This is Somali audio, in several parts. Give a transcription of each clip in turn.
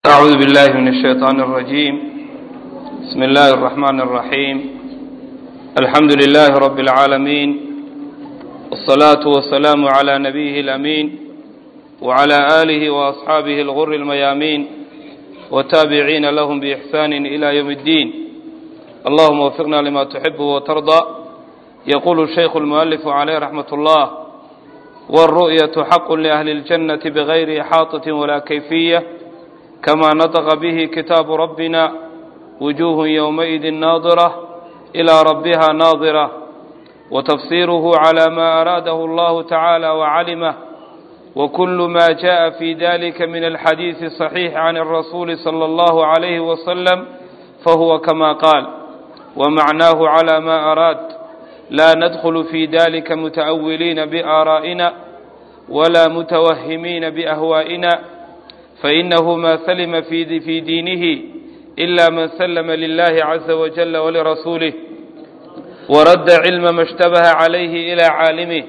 أعوذ بالله من الشيطان الرجيم بسم الله الرحمن الرحيم الحمد لله رب العالمين والصلاة والسلام على نبيه الأمين وعلى آله وأصحابه الغر الميامين وتابعين لهم بإحسان إلى يوم الدين اللهم وفقنا لما تحب وترضى يقول الشيخ المؤلف عليه رحمة الله والرؤية حق لأهل الجنة بغير إحاطة ولا كيفية كما نطق به كتاب ربنا وجوه يومئذ ناظرة إلى ربها ناظرة وتفسيره على ما أراده الله تعالى وعلمه وكل ما جاء في ذلك من الحديث الصحيح عن الرسول صلى الله عليه وسلم فهو كما قال ومعناه على ما أراد لا ندخل في ذلك متأولين بآرائنا ولا متوهمين بأهوائنا فإنه ما سلم في في دينه إلا من سلم لله عز وجل ولرسوله ورد علم ما اشتبه عليه إلى عالمه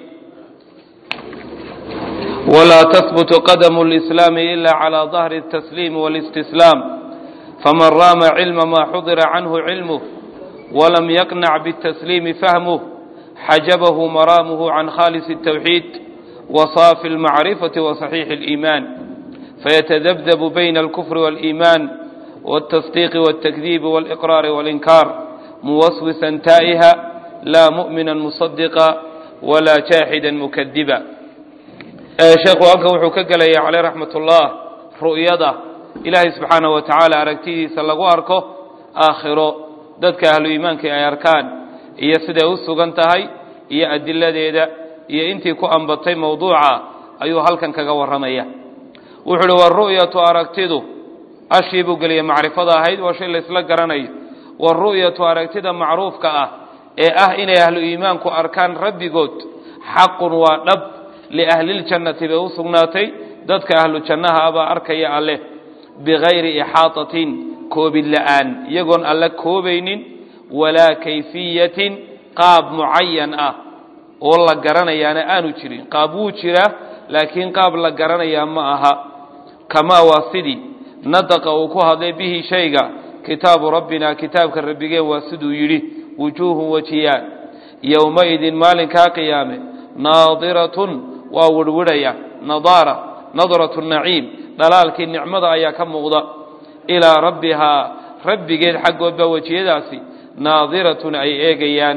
ولا تثبت قدم الإسلام إلا على ظهر التسليم والاستسلام فمن رام علم ما حضر عنه علمه ولم يقنع بالتسليم فهمه حجبه مرامه عن خالص التوحيد وصاف المعرفة وصحيح الإيمان فيتذبذب بين الكفر والإيمان والتصديق والتكذيب والإقرار والإنكار موسوسا تائها لا مؤمنا مصدقا ولا جاحدا مكذبا sheekhu halkan wuxuu ka gelaya caleyh raxmat ullah ru'yada ilaahay subxaana wa tacaala aragtidiisa lagu arko aakhiro dadka ahlu iimaanka ay arkaan iyo siday u sugan tahay iyo adiladeeda iyo intii ku ambatay mawduuca ayuu halkan kaga warramaya wuxuu uhi waru'yatu aragtidu ashii buu geliyay macrifada ahayd waa shay laysla garanayo waru'yatu aragtida macruufka ah ee ah inay ahlu iimaanku arkaan rabbigood xaqun waa dhab liahliljannati bay u sugnaatay dadka ahlu jannaha abaa arkaya alleh bigayri ixaatatin koobid la'aan iyagoon alle koobaynin walaa kayfiyatin qaab mucayan ah oo la garanayaana aanu jirin qaab wuu jiraa laakiin qaab la garanayaa ma aha kamaa waa sidii nadaqa uu ku hadlay bihi shayga kitaabu rabbina kitaabka rabbigeen waa siduu yidhi wujuuhun wajiyaan yowmaidin maalinkaa qiyaame naadiratun waa wirhwidhaya nadaara nadratu naciim dhalaalkii nicmada ayaa ka muuqda ilaa rabbihaa rabbigeed xaggood baa wejiyadaasi naadiratun ay eegayaan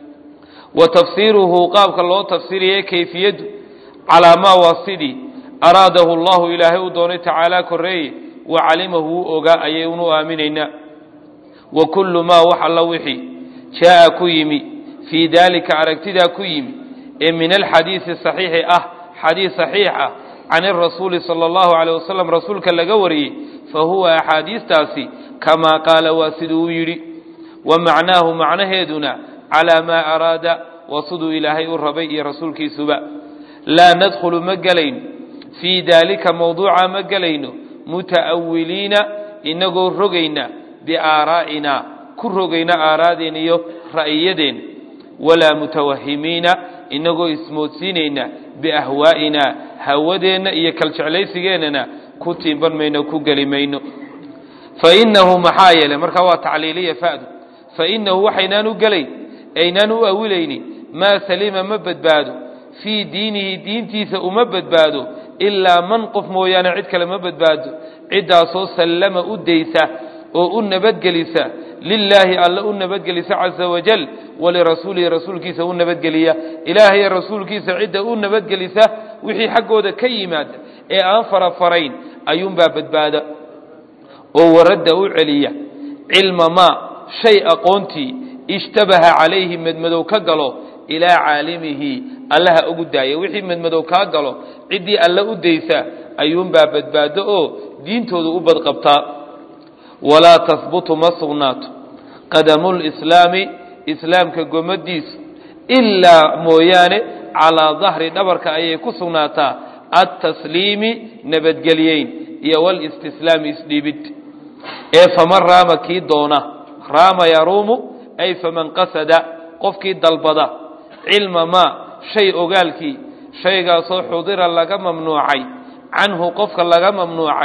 wa tafsiiruhu qaabka loo tafsiriyay kayfiyaddu calaa maa waa sidii araadahu allahu ilaahay u doonay tacaalaa korreeye wa calimahu wuu ogaa ayay unu aaminaynaa wa kullu maa wax alla wixii jaa'a ku yimi fii daalika aragtidaa ku yimi ee min alxadiisi saxiixi ah xadiis saxiix ah can irasuuli sala allahu caleyh wasalam rasuulka laga wariyey fa huwa axaadiistaasi kamaa qaala waa siduu u yidhi wa macnaahu macnaheeduna calaa maa araada waa siduu ilaahay u rabay iyo rasuulkiisuba laa nadkhulu ma gelayno fii daalika mawduuca ma gelayno muta'awiliina inagoo rogayna biaaraa'ina ku rogayna aaraadeen iyo ra'iyadeen walaa mutawahimiina inagoo ismoodsiinayna biahwaa'ina hawadeenna iyo kaljeclaysigeennana ku tiimban mayno ku geli mayno fa innahu maxaa yeelay markaa waa tacliiliya fa'du fa innahu waxaynaan u gelayn aynaan u awilayni maa salima ma badbaado fii diinihi diintiisa uma badbaado ilaa man qof mooyaane cid kale ma badbaado ciddaasoo sallama u daysa oo u nabadgelisa lilaahi alle u nabadgelisa caza wajal walirasuulihi rasuulkiisa u nabadgeliya ilaahay rasuulkiisa cidda u nabadgelisa wixii xaggooda ka yimaada ee aan farafarayn ayuunbaa badbaada oo waradda u celiya cilma maa shay aqoontii ishtabaha calayhi madmadow ka galo ilaa caalimihi allaha ugu daaya wixii madmadow kaa galo ciddii alle u daysa ayuunbaa badbaado oo diintooda u badqabtaa walaa tahbutu ma sugnaato qadamulislaami islaamka gomadiisu ilaa mooyaane calaa dahri dhabarka ayay ku sugnaataa attasliimi nabadgelyeyn iyo walistislaami isdhiibid ee faman raama kii doona raama yaruumu ay faman qasada qofkii dalbada cilma maa shay ogaalkii shaygaasoo xudira laga mamnuucay canhu qofka laga mamnuucay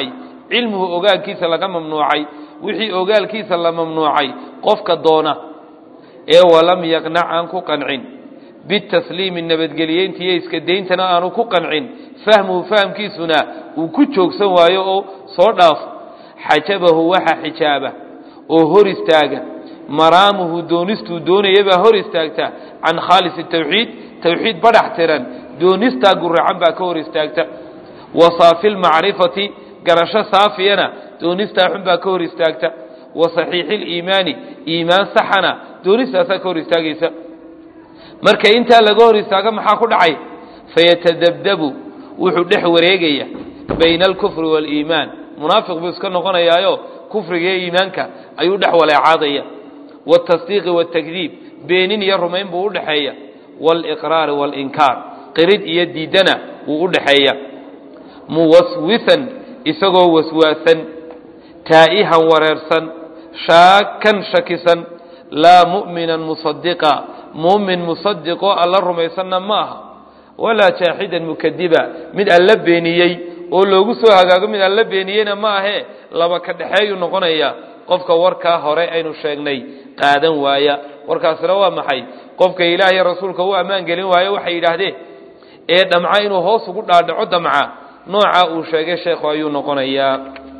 cilmuhu ogaalkiisa laga mamnuucay wixii ogaalkiisa la mamnuucay qofka doona ee walam yaqnac aan ku qancin bitasliimi nabadgeliyeynta iyo iska dayntana aanu ku qancin fahmuhu fahamkiisuna uu ku joogsan waayo oo soo dhaafo xajabahu waxa xijaaba oo hor istaaga maraamuhu doonistuu doonayabaa hor istaagta can khaalisi tawxiid tawxiid badhax tiran doonistaa guracan baa ka hor istaagta wa saafi lmacrifati garasho saafiyana doonistaa xun baa ka hor istaagta wa saxiixi liimaani iimaan saxana doonistaasaa ka hor istaagaysa marka intaa laga hor istaago maxaa ku dhacay fayatadabdabu wuxuu dhex wareegaya bayna alkufri waaliimaan munaafiq buu iska noqonayaayo kufriga iyo iimaanka ayuu dhex waleecaadaya wاtasdiiqi wاtakdiib beenin iyo rumayn buu udhexeeya wاliqraari wاlinkaar qirid iyo diidana wuu udhexeeya muwaswisan isagoo waswaasan taa'ihan wareersan shaakan shakisan laa mu'minan musadiqa muumin musadiqoo alla rumaysanna ma aha walaa jaaxidan mukadiba mid alla beeniyey oo loogu soo hagaago mid alla beeniyeyna ma ahee laba ka dhexeeyuu noqonaya qofka warkaa hore aynu sheegnay qaadan waaya warkaasina waa maxay qofka ilaah iyo rasuulka u ammaan gelin waayo waxay yidhaahdeen ee dhamca inuu hoos ugu dhaadhaco damca nooca uu sheegay sheekhu ayuu noqonayaa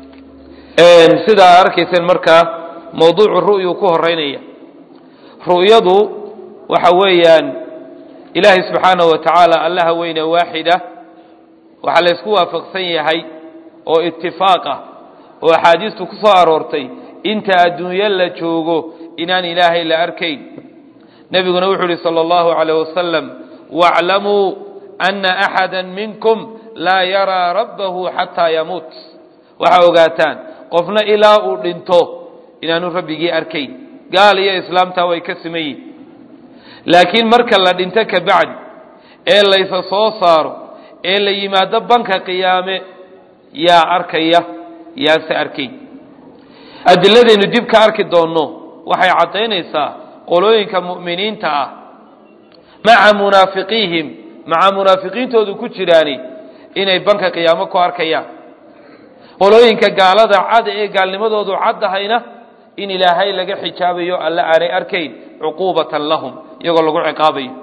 sidaa arkayseen markaa mawduucu ru'yu ku horeynaya ru'yadu waxa weeyaan ilaahay subxaanahu wa tacaala allaha weyne waaxida waxaa laysku waafaqsan yahay oo itifaaq ah oo axaadiistu ku soo aroortay inta adduunyo la joogo inaan ilaahay la arkayn nebiguna wuxuu uhi salى اllahu عalيه wasalam wاclamuu ana axada minkum laa yaraa rabbahu xataa yamuut waxaa ogaataan qofna ilaa uu dhinto inaanu rabbigii arkayn gaal iyo islaamtaa way ka siman yihin laakiin marka la dhinto ka bacdi ee laysa soo saaro ee la yimaado banka qiyaame yaa arkaya yaase arkayn adiladaynu dib ka arki doonno waxay caddaynaysaa qolooyinka mu'miniinta ah maca munaafiqiihim maca munaafiqiintoodu ku jiraani inay banka qiyaamo ku arkayaan qolooyinka gaalada cad ee gaalnimadoodu caddahayna in ilaahay laga xijaabayo alla aanay arkayn cuquubatan lahum iyagoo lagu ciqaabayo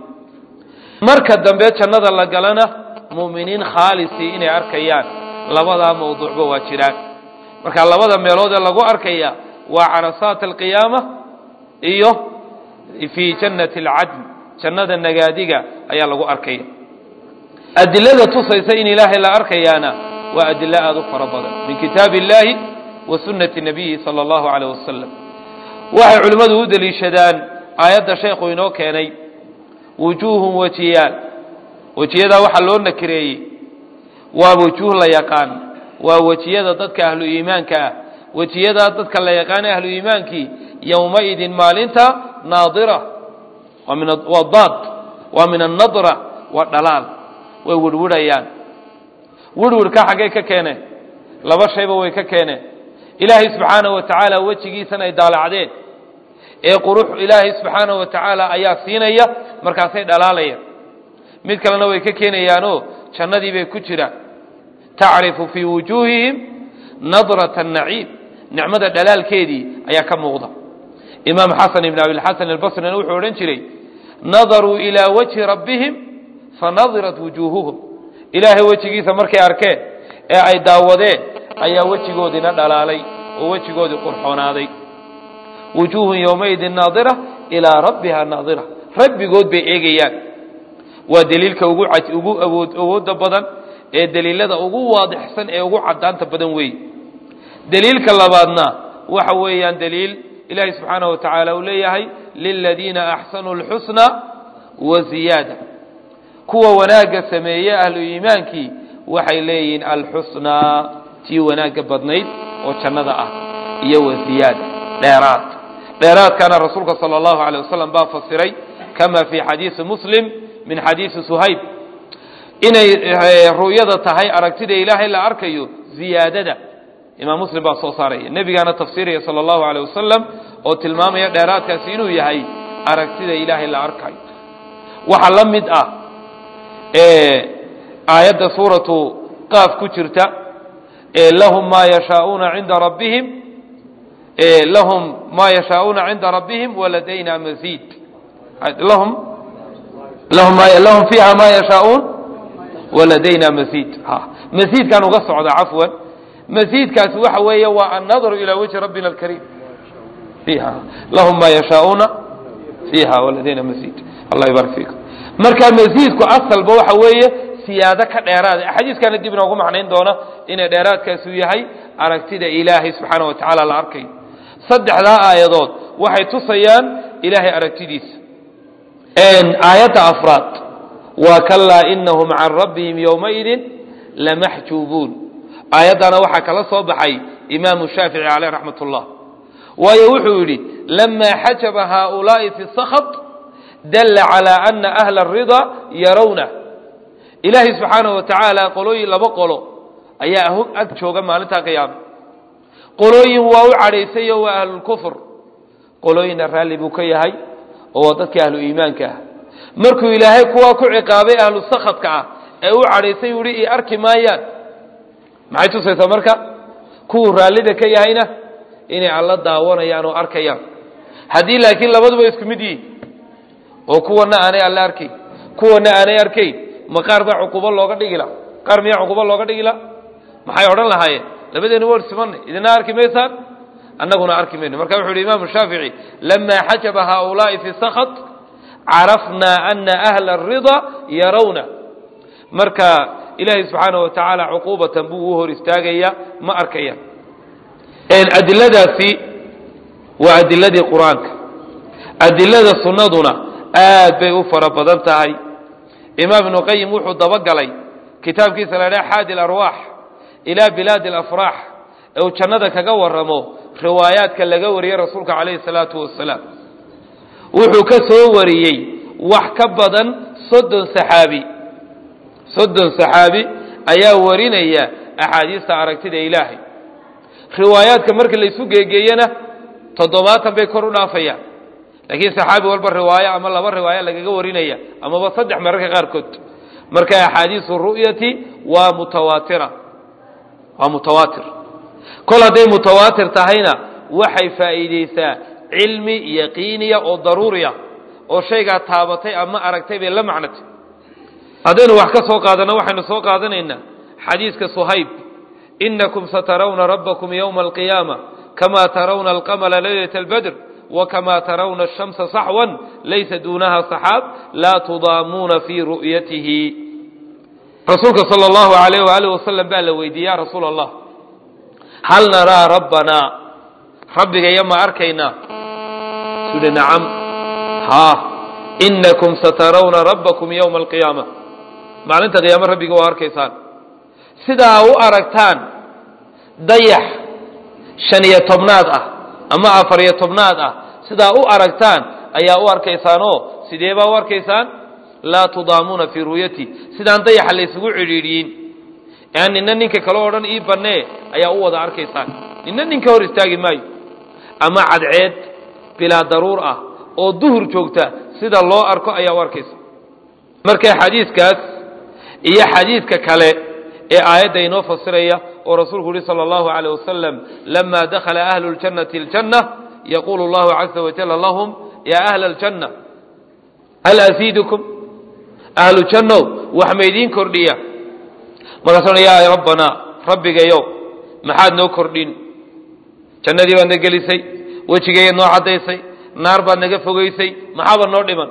marka dambe jannada la galana mu'miniin khaalisi inay arkayaan labadaa mawduucba waa jiraan marka labada meelood ee lagu arkaya waa carasaat alqiyaama iyo fii jannati alcadn jannada nagaadiga ayaa lagu arkaya adilada tusaysa in ilaahay la arkayaana waa adilo aada u fara badan min kitaabi illaahi wa sunnati nabiyi sala allahu calayh wasalam waxay culimmadu u deliishadaan aayadda sheekhu inoo keenay wujuuhun wejiyaal wejiyadaa waxaa loo nakireeyey waa wujuuh la yaqaan waa wejiyada dadka ahlu iimaanka ah wejiyadaa dadka la yaqaana ahlu iimaankii yowmaidin maalinta naadira waa min waa daad waa min annadra waa dhalaal way wirhwirhayaan wirhwirhka xaggay ka keeneen laba shayba way ka keeneen ilaahay subxaanahu wa tacaala wejigiisan ay daalacdeen ee qurux ilaahay subxaanahu wa tacaala ayaa siinaya markaasay dhalaalayaan mid kalena way ka keenayaanoo jannadii bay ku jiraan tacrifu fii wujuuhihim nadrata naciim nicmada dhalaalkeedii ayaa ka muuqda imaam xasan ibn abilxasan albasrina wuxuu odhan jiray nadaruu ilaa wajhi rabbihim fanadirat wujuuhuhum ilaahay wejigiisa markay arkeen ee ay daawadeen ayaa wejigoodiina dhalaalay oo wejigoodii qurxoonaaday wujuuhun yowmaidin naadira ilaa rabbiha naadira rabbigood bay eegayaan waa deliilka ugu ugu awood awoodda badan ee deliilada ugu waadixsan ee ugu cadaanta badan weeye deliilka labaadna waxa weeyaan deliil ilaahay subxaanahu wa tacaala uu leeyahay liladiina axsanuu اlxusna wa ziyaada kuwa wanaagga sameeye ahlu iimaankii waxay leeyihiin alxusnaa tii wanaagga badnayd oo jannada ah iyo wa ziyaada dheeraad dheeraadkana rasuulka salى اllahu alيه wasalam baa fasiray kama fii xadiisi muslim min xadiisi suhayb inay ru'yada tahay aragtida ilaahay la arkayo ziyaadada imaam muslim baa soo saaraya nebigaana tafsiiraya sala allahu aleyh wasalam oo tilmaamaya dheeraadkaasi inuu yahay aragtida ilaahay la arkayo waxaa la mid ah aayadda suuratu qaaf ku jirta lahum maa yashaauuna cinda rabbihim lahum maa yashaauuna cinda rabbihim waladayna masiid lahum lahum lahum fiiha maa yashaauun waladayna masiid masiidkaan uga socda cafwan masiidkaasi waxa weeye waa annadru ilaa wajhi rabbina alkariim fiiha lahum maa yashaauuna fiiha waladayna masiid allah ybarik fiikum marka masiidku asalba waxa weeye siyaado ka dheeraada axaadiiskana dib inoogu macnayn doona inay dheeraadkaasu yahay aragtida ilaahay subxaana wa tacaala la arkayo saddexdaa aayadood waxay tusayaan ilaahay aragtidiisa aayadda afraad waa kalaa inahum can rabbihim yowmaidin lamaxjuubuun aayaddana waxaa kala soo baxay imaamu shaafici caleyh raxmat ullah waayo wuxuu yidhi lamaa xajaba haaulaa'i fi sakhat dalla calaa ana ahla aridaa yarawna ilaahay subxaanahu wa tacaala qolooyin laba qolo ayaa hog ag jooga maalintaa qiyaame qolooyin waa u cadhaysayo waa ahlulkufr qolooyinna raalli buu ka yahay oo waa dadkii ahlu iimaanka ah markuu ilaahay kuwaa ku ciqaabay ahlu sakadka ah ee u cadhaysay u yihi i arki maayaan maxay tusaysaa marka kuwuu raallida ka yahayna inay alla daawanayaan oo arkayaan haddii laakiin labaduba isku mid yihiin oo kuwana aanay alla arkayn kuwana aanay arkayn ma qaar baa cuqubo looga dhigila qaar miyaa cuqubo looga dhigila maxay odhan lahaayeen labadeenu war simanay idina arki maysaan annaguna arki mayno marka wuxu uhi imaamu shaafici lamaa xajaba haaulaa'i fi sakhat carafnaa ana ahla arida yarawna marka ilaahay subxaana wa tacaala cuquubatan buu u hor istaagaya ma arkayaan adiladaasi waa adiladii qur-aanka adilada sunnaduna aad bay u fara badan tahay imaam ibnu qayim wuxuu dabagalay kitaabkiisa la dhaha xaadi alarwaax ilaa bilaadi alafraax ee uu jannada kaga waramo riwaayaadka laga wariyey rasuulka calayhi salaatu wasalaam wuxuu ka soo wariyey wax ka badan soddon saxaabi soddon saxaabi ayaa warinaya axaadiista aragtida ilaahay riwaayaadka marka laysu geegeeyena toddobaatan bay kor u dhaafayaan laakiin saxaabi walba riwaayo ama laba riwaayo lagaga warinaya amaba saddex mararka qaarkood marka axaadiisu ru'yati waa mutawaatira waa mutawaatir kol hadday mutawaatir tahayna waxay faa'iideysaa cilmi yaqiiniya oo daruuriya oo shaygaa taabatay ama aragtay bay la macnatay haddaynu wax ka soo qaadanno waxaynu soo qaadanaynaa xadiiska suhayb inakum satarawna rabbakum yowma alqiyaama kama tarawna alqamala leylata albadr wakama tarawna ashamsa saxwan laysa duunaha saxaab laa tudaamuuna fii ru'yatihi rasuulka sala allahu alayh waaalih wasalam baa la weydiiyey ya rasuul allah hal naraa rabbanaa rabbigaya ma arkaynaa suhi nacam haa inakum satarawna rabbakum yowma alqiyaama maalinta qiyaame rabbiga waa arkaysaan sidaa u aragtaan dayax shan iyo tobnaad ah ama afar iyo tobnaad ah sidaa u aragtaan ayaa u arkaysaanoo sidee baa u arkaysaan laa tudaamuuna fii ru'yati sidaan dayaxa laysugu cidhiidhiyin aan nina ninka kale o dhan ii bannee ayaa u wada arkaysaan nina ninka hor istaagi maayo ama cadceed bilaa daruur ah oo duhur joogta sida loo arko ayaa u arkaysa marka xadiiskaas iyo xadiidka kale ee aayadda inoo fasiraya oo rasuulku yihi salى اllahu عalيه wasalam lama dakhala ahlu اljannati اljanna yaqulu اllahu caza wajala lahum ya ahla اljanna hal asiidukum ahlu jannow wax maydiin kordhiya markaasuna yaa rabbanaa rabbigayow maxaad noo kordhin jannadii baad na gelisay wejigeeyaad noo caddaysay naar baad naga fogaysay maxaaba noo dhiman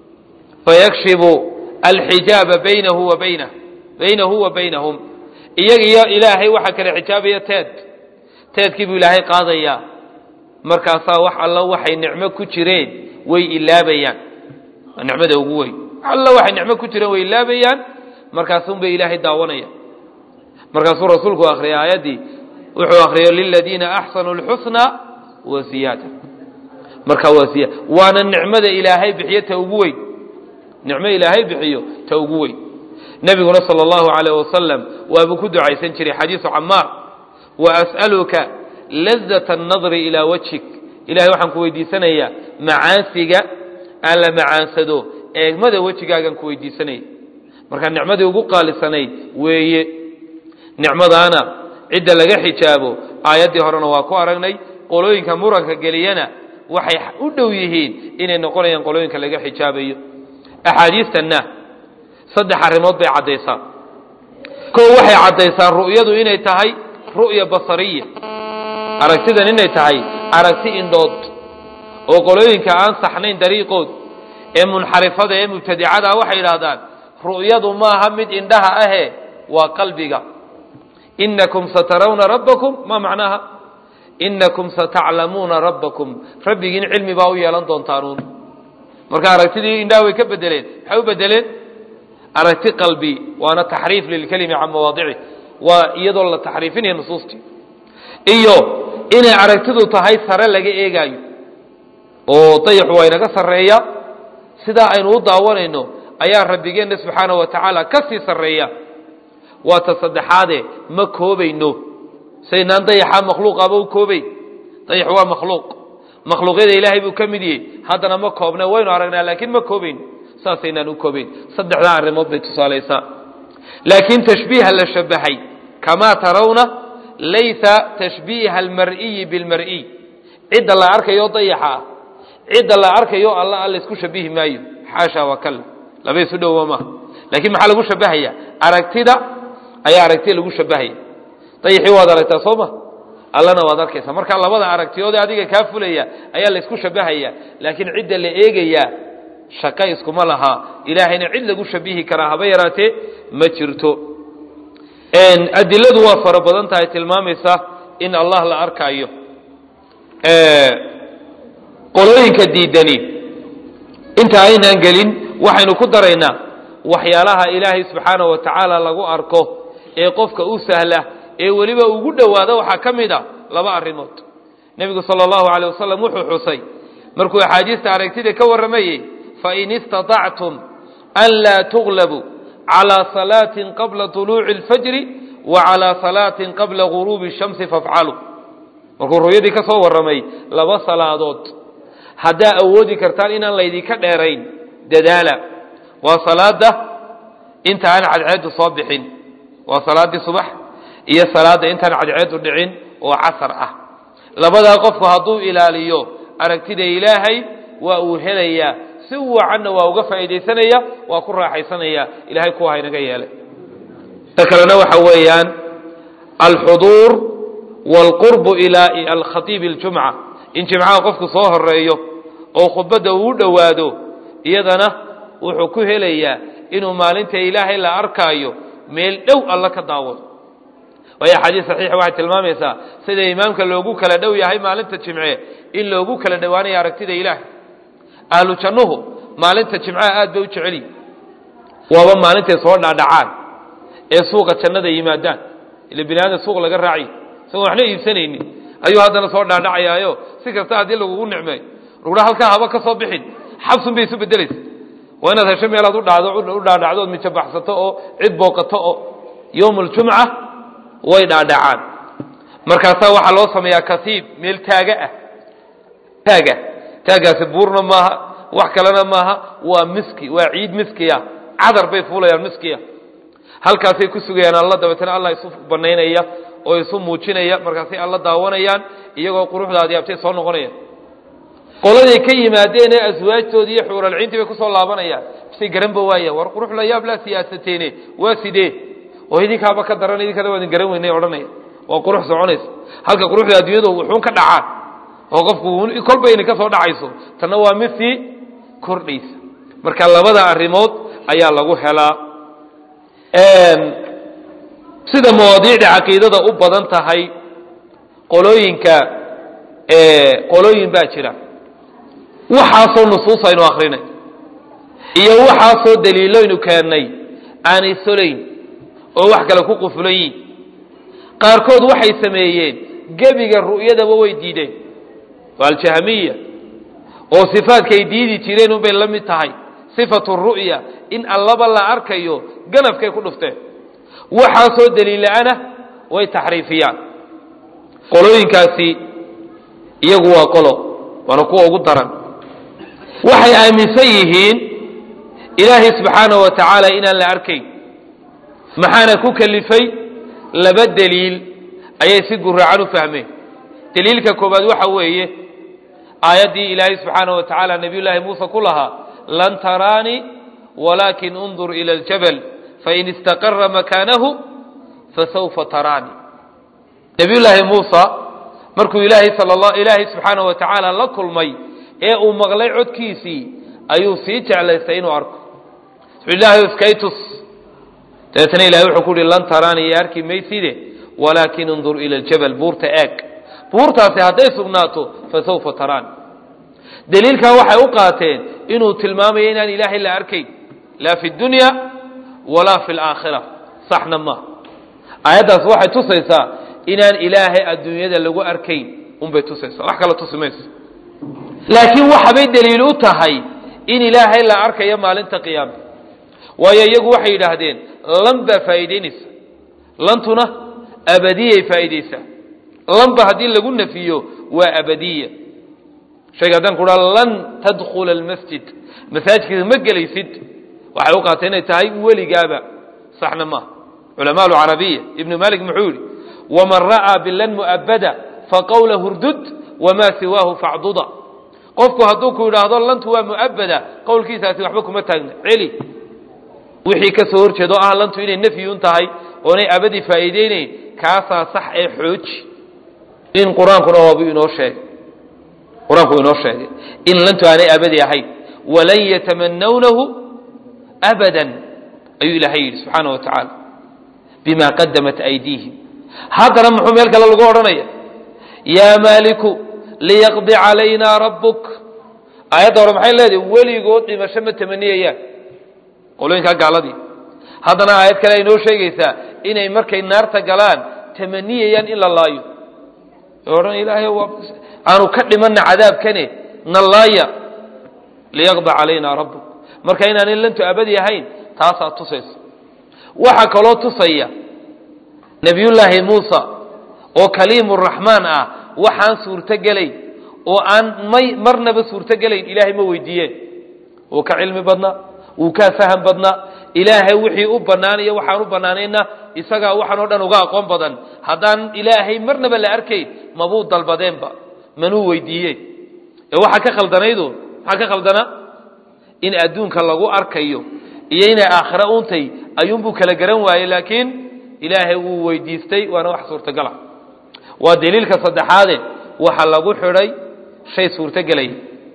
fayakshibu alxijaaba baynahu wa baynah baynahu wa baynahum iyaga iyo ilaahay waxaa kale xijaabaya teed teedkii buu ilaahay qaadayaa markaasaa wax alla waxay nicmo ku jireen way ilaabayaan waa nicmada ugu weyn wax alla waxay nicmo ku jireen way ilaabayaan markaasunbay ilaahay daawanaya markaasuu rasuulku akhriyay aayaddii wuxuu akhriyay liladiina axsanuu lxusna wa ziyaada markaa waa ziyaada waana nicmada ilaahay bixiyo ta ugu weyn nicmo ilaahay bixiyo ta ugu weyn nebiguna sala allahu calayh wasalam waabuu ku ducaysan jiray xadiisu camaar wa as'aluka lazata annadri ilaa wajhik ilahay waxaan ku weydiisanayaa macaansiga aan la macaansado eegmada wejigaagaan ku weydiisanaya markaa nicmadii ugu qaalisanayd weeye nicmadaana cidda laga xijaabo aayaddii horena waa ku aragnay qolooyinka muranka geliyana waxay u dhow yihiin inay noqonayaan qolooyinka laga xijaabayo axaadiistanna saddex arrimood bay caddaysaa koo waxay caddaysaa ru'yadu inay tahay ru'ya basariya aragtidan inay tahay aragti indhood oo qolooyinka aan saxnayn dariiqood ee munxarifada ee mubtadicada waxay yidhaahdaan ru'yadu maaha mid indhaha ahe waa qalbiga inakum satarawna rabbakum ma macnaha inakum sataclamuuna rabbakum rabbigiin cilmi baa u yeelan doontaan marka aragtidii indhaha way ka bedeleen maxay u bedeleen aragti qalbi waana taxriif lilkelimi can mawaadici waa iyadoo la taxriifinaya nusuustii iyo inay aragtidu tahay sare laga eegaayo oo dayaxu waa inaga sarreeya sidaa aynu u daawanayno ayaa rabbigeenna subxaana wa tacaala ka sii sarreeya waa ta saddexaade ma koobayno saynaan dayaxa makhluuqaba u koobay dayaxu waa makhluuq makhluuqyada ilaahay buu ka mid yahay haddana ma koobna waynu aragnaa laakiin ma koobayno saasaynaan u koobayn saddexdaa arrimood bay tusaalaysaa laakiin tashbiiha la shabahay kamaa tarawna laysa tashbiiha almar'iyi bilmar'iy cidda la arkayo dayaxa ah cidda la arkayo alla alla isku shabihi maayo xaasha wa kal laba isu dhowa maaha laakiin maxaa lagu shabahaya aragtida ayaa aragtida lagu shabahaya dayaxii waad aragtaa soo ma allana waad arkaysaa marka labada aragtiyoode adiga kaa fulaya ayaa laysku shabahaya laakiin cidda la eegayaa shaqo iskuma laha ilaahayna cid lagu shabihi karaa haba yaraatee ma jirto adiladu waa fara badan tahay tilmaamaysa in allah la arkaayo qolooyinka diidani inta aynaan gelin waxaynu ku daraynaa waxyaalaha ilaahay subxaana wa tacaala lagu arko ee qofka u sahla ee weliba ugu dhowaada waxaa ka mid a laba arrimood nebigu sala allahu aleyh wasalam wuxuu xusay markuu axaadiista aragtida ka warramayey fain istaطactum an laa tuglabuu calىa salaatin qabla طuluuci اlfajri wa calىa salaatin qabla guruubi الshamsi fafcaluu markuu ru'yadii ka soo warramay laba salaadood haddaa awoodi kartaan inaan laydinka dheerayn dadaala waa salaada inta aan cadceedu soo bixin waa salaaddii subax iyo salaadda intaan cadceedu dhicin oo casar ah labadaa qofku hadduu ilaaliyo aragtida ilaahay waa uu helayaa si wacanna waa uga faa'iidaysanaya waa ku raaxaysanaya ilahay kuwa haynaga yeelay ta kalena waxa weeyaan alxuduur waalqurbu ilaa alkhatiibi اljumca in jimcaha qofku soo horeeyo oo khudbadda uu dhowaado iyadana wuxuu ku helayaa inuu maalinta ilaahay la arkaayo meel dhow alla ka daawado waayo axaadiis saxiixa waxay tilmaamaysaa sida imaamka loogu kala dhow yahay maalinta jimce in loogu kala dhowaanayo aragtida ilaahay ahlu jannuhu maalinta jimcaha aad bay u jeceliyi waaba maalintay soo dhaadhacaan ee suuqa jannada yimaadaan ila bini aadam suuq laga raaciy isagoon waxna iibsanaynin ayuu haddana soo dhaadhacayaayo si kasta haddii lagugu nicmeeyo lagudha halkaa haba ka soo bixin xabsun bay isu bedelaysa waa inaad hesho meelaad udhado u dhaadhacdo ood mijabaxsato oo cid booqato oo yowm aljumca way dhaadhacaan markaasaa waxaa loo sameeyaa kasiib meel taaga ah taaga taagaasi buurna maaha wax kalena maaha waa miski waa ciid miskiya cadar bay fuulayaan miskiya halkaasay ku sugayaan alla dabeetana allah isu banaynaya oo isu muujinaya markaasay alla daawanayaan iyagoo quruxdaadii abtay soo noqonayaan qoladay ka yimaadeen ee aswaajtoodii iyo xuuralciintii bay kusoo laabanayaan bisay garanba waaya war qurux la yaab laa siyaasateene waa sidee oo idinkaaba ka daran idinkana waa idin garan weynay odhanaya waa qurux soconaysa halka quruxda adduunyadu wuxuun ka dhacaan oo qofku kolba inay ka soo dhacayso tanna waa mid sii kordhaysa marka labada arrimood ayaa lagu helaa sida mawaadiicda caqiidada u badan tahay qolooyinka qolooyin baa jira waxaasoo nusuus aynu akrinay iyo waxaasoo daliiloynu keennay aanay solayn oo wax kale ku qufulan yihin qaarkood waxay sameeyeen gebiga ru'yadaba way diideen waa aljahmiya oo sifaadkay diidi jireen unbay la mid tahay sifatu ru'ya in allaba la arkayo ganafkay ku dhufteen waxaasoo daliilla-ana way taxriifiyaan qolooyinkaasi iyagu waa qolo waana kuwa ugu daran waxay aaminsan yihiin ilaahay subxaanahu wa tacaala inaan la arkayn maxaana ku kelifay laba deliil ayay si guraacan u fahmeen daliilka koobaad waxa weeye aayaddii ilaahay subxaanaه wa tacaala nabiy llaahi muuse ku lahaa lan taraanii walaakin undur ila اljabal fain istaqara makaanahu fasawfa taraanii nabiy llaahi muusa markuu ilaahay sal ilaahay subxaanaه wa tacaala la kulmay ee uu maqlay codkiisii ayuu sii jeclaystay inuu arko ilaahay iskaytus dabeetna ilahay wuxuu ku uhi lan taraanii iyo arki mayside walaakin undur ila ljabal buurta eeg buurtaasi hadday sugnaato fasawfa taraan daliilkaa waxay u qaateen inuu tilmaamayo inaan ilaahay la arkayn laa fi dunya walaa fi laakhira saxna maaha aayaddaas waxay tusaysaa inaan ilaahay adduunyada lagu arkayn unbay tusaysaa wax kala tusi mayso laakiin waxabay daliil u tahay in ilaahay la arkayo maalinta qiyaama waayo iyagu waxay yidhaahdeen lan baa faa'iidaynaysa lantuna abadiyay faa'iidaysaa lanba haddii lagu nafiyo waa abadiya shayga haddaan ku dhaha lan tadkhula almasjid masaajidkiisa ma gelaysid waxay u qaatay inay tahay weligaaba saxna maaha culamaa alcarabiya ibnu malik muxuu yidhi waman ra'aa bilan mu'abada faqawla hurdud wamaa siwaahu facduda qofku hadduu ku yidhaahdo lantu waa mu'abada qowlkiisaasi waxba kuma taagna celi wixii ka soo horjeedo ah lantu inay nafyun tahay oonay abadi faa'iideynayn kaasaa sax ee xooji in qur-aankuna waabu inoo sheegay qur-aanku inoo sheegay in lantu aanay abadi ahayn walan yatamanawnahu abadan ayuu ilaahay yidhi subxaana wa tacaala bima qadamat aydiihim haddana muxuu meel kale lagu odhanaya yaa maaliku liyaqdi calaynaa rabbuk aayadda hore maxay leedahay weligood dhimasho ma tamaniyayaan qolooyinkaa gaaladii haddana aayad kale ay noo sheegaysaa inay markay naarta galaan tamaniyayaan in la laayo odhan ilaahay aanu ka dhimana cadaabkane na laaya liyaqda calaynaa rabbuk marka inaanay lantu abadi ahayn taasaa tusaysa waxaa kaloo tusaya nebiyullaahi muusa oo kaliimuraxmaan ah waxaan suurtogelayn oo aan may marnaba suurtogelayn ilaahay ma weydiiyeen wuu ka cilmi badnaa wuu kaa faham badnaa ilaahay wixii u bannaanayo waxaan u bannaanayna isagaa waxaan oo dhan uga aqoon badan haddaan ilaahay marnaba la arkayn mabuu dalbadeenba manuu weydiiyeen ee waxaa ka khaldanaydu maxaa ka khaldana in adduunka lagu arkayo iyo inay aakhira untay ayuunbuu kala garan waayey laakiin ilaahay wuu weydiistay waana wax suurtagala waa daliilka saddexaade waxa lagu xidhay shay suurtogelaya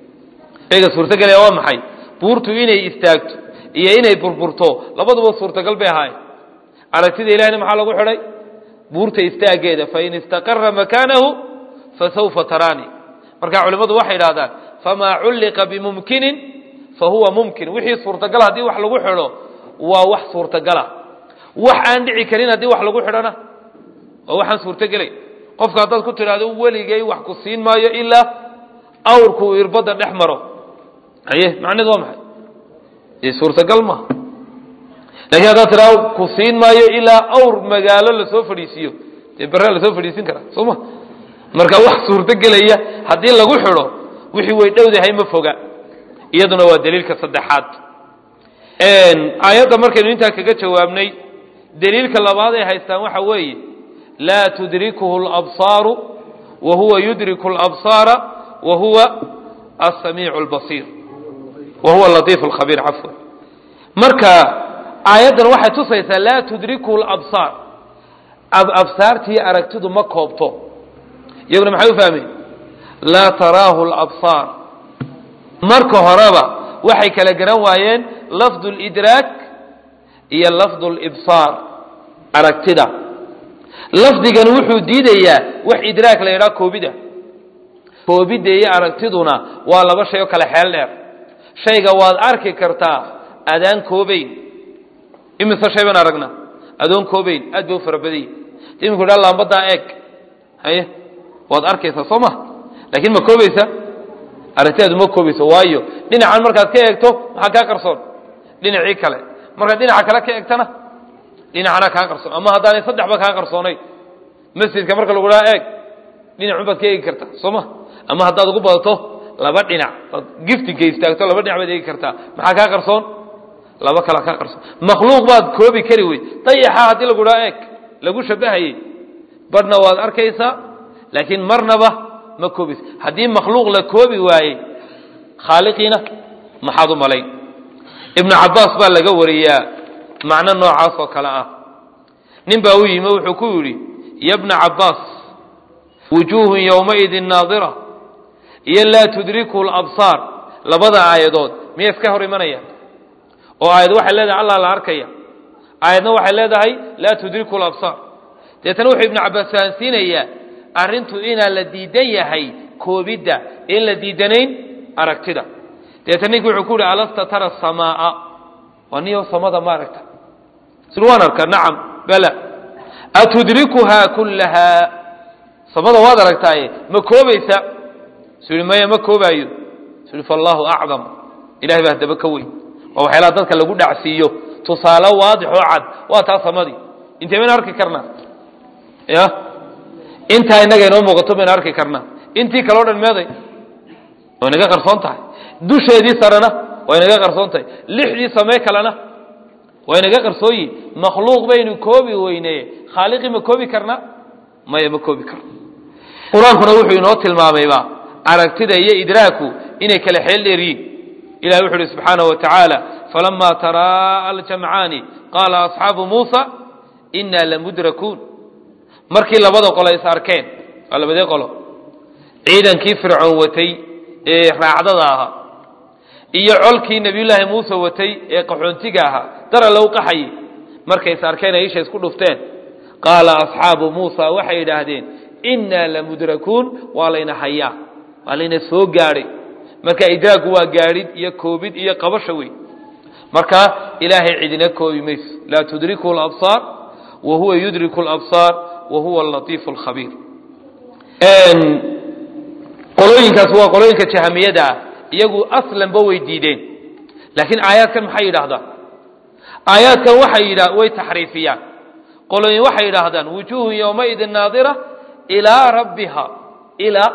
shayga suurtogelaya waa maxay buurtu inay istaagto iyo inay burburto labaduba suurtagal bay ahaayeen aragtida ilahina maxaa lagu xidhay buurta istaageeda fain istaqara makaanahu fasawfa taraani marka culimmadu waxay idhahdaan famaa culliqa bimumkinin fahuwa mumkin wixii suurtagal haddii wax lagu xidho waa wax suurtagala wax aan dhici karin haddii wax lagu xidhona waa waxaan suurtogelay qofka haddaad ku tidhaahdo weligay wax ku siin maayo ilaa awrku uu irbadda dhex maro haye macneed waa maxay dee suurtagal maaha lakiin haddaad tidhahdo ku siin maayo ilaa awr magaalo lasoo fadhiisiiyo dee berraa lasoo fadhiisin karaa soo ma marka wax suurtogelaya haddii lagu xidho wixii way dhowdahay ma foga iyaduna waa daliilka saddexaad aayadda markaynu intaa kaga jawaabnay daliilka labaad ay haystaan waxa weeye laa tudrikuhu alabsaaru wa huwa yudriku alabsaara wa huwa asamiicu albasiir wa huwa alatiifu alkhabiir cafwan marka aayaddan waxay tusaysaa laa tudrikuhu alabsaar absaartii aragtidu ma koobto iyaguna maxay u fahmeen laa taraahu alabsaar marka horeba waxay kala garan waayeen lafdu lidraak iyo lafdu libsaar aragtida lafdigan wuxuu diidayaa wax idraak la yidhaha koobida koobidda iyo aragtiduna waa laba shay oo kale xeel dheer shayga waad arki kartaa adaan koobayn imise shay baan aragna adoon koobayn aad bay u fara badanya iminku dha laambadaa eeg haye waad arkaysaa soo ma laakiin ma koobaysa aragtidaadu ma koobayso waayo dhinacan markaad ka eegto maxaa kaa qarsoon dhinacii kale markaad dhinaca kale ka eegtana dhinacana kaa qarsoon ama haddaanay saddexba kaa qarsoonayn masjidka marka lagu dhaha eeg dhinacun baad ka eegi kartaa soo ma ama haddaad ugu badato laba dhinac ood giftinka istaagto laba dhinac baad eegi kartaa maxaa kaa qarsoon laba kala kaa qarsoon makhluuq baad koobi kari wey dayaxa haddii lagu dhaha eeg lagu shabahayey badhna waad arkaysaa laakiin marnaba ma koobaysa haddii makhluuq la koobi waayey khaaliqiina maxaad u malayn ibnu cabbaas baa laga wariyaa macno noocaas oo kale ah nin baa u yimi wuxuu ku yidhi ya bna cabbaas wujuuhun yowmaidin naadira iyo laa tudriku labsaar labada aayadood miya iska hor imanaya oo aayad waxay leedahay allah la arkaya aayadna waxay leedahay laa tudriku labsaar deetana wuxuu ibnu cabbaas fahansiinayaa arrintu inaa la diidan yahay koobidda in la diidanayn aragtida deetana ninki wuxuu ku yihi alasta tara samaaa waa niyo samada ma aragta sil waan arkaa nacam bala atudrikuhaa kullahaa samada waad aragtaaye ma koobaysa su yihi maya ma koobaayo su yihi faallahu acdam ilahay baa haddaba ka weyn waa waxyaalaha dadka lagu dhacsiiyo tusaale waadix oo cad waa taa samadii intee baynu arki karnaa ya intaa innaga inoo muuqato baynu arki karnaa intii kale o dhan meeday way naga qarsoon tahay dusheedii sarena way naga qarsoon tahay lixdii samee kalena way naga qarsooyi makhluuq baynu koobi weyneye khaaliqii ma koobi karnaa maya ma koobi karno qur-aankuna wuxuu inoo tilmaamayba aragtida iyo idraaku inay kala xeel dheeryiin ilahi wuxu uhi subxaanaه wa tacaala falama taraa aljamcaani qaala asxaabu muusa inaa lamudrakuun markii labada qolo is arkeen waa labadee qolo ciidankii fircoon watay ee raacdada ahaa iyo colkii nebiyullaahi muuse watay ee qaxoontiga ahaa dara low qaxayey markay is arkeen ay isha isku dhufteen qaala asxaabu muusa waxay yidhaahdeen innaa lamudrakuun waa layna hayaa waa layna soo gaadhay marka idraagu waa gaadhid iyo koobid iyo qabasha wey marka ilaahay cidina koobi mayso laa tudriku labsaar wa huwa yudriku labsaar wa huwa alatiifu alkhabiir qolooyinkaas waa qolooyinka jahamiyada ah iyagu aslanba way diideen laakiin aayaadkan maxay yidhaahdaan aayaadkan waxay yidha way taxriifiyaan qolooyin waxay yidhaahdaan wujuuhun yowmaidin naadira ilaa rabbiha ilaa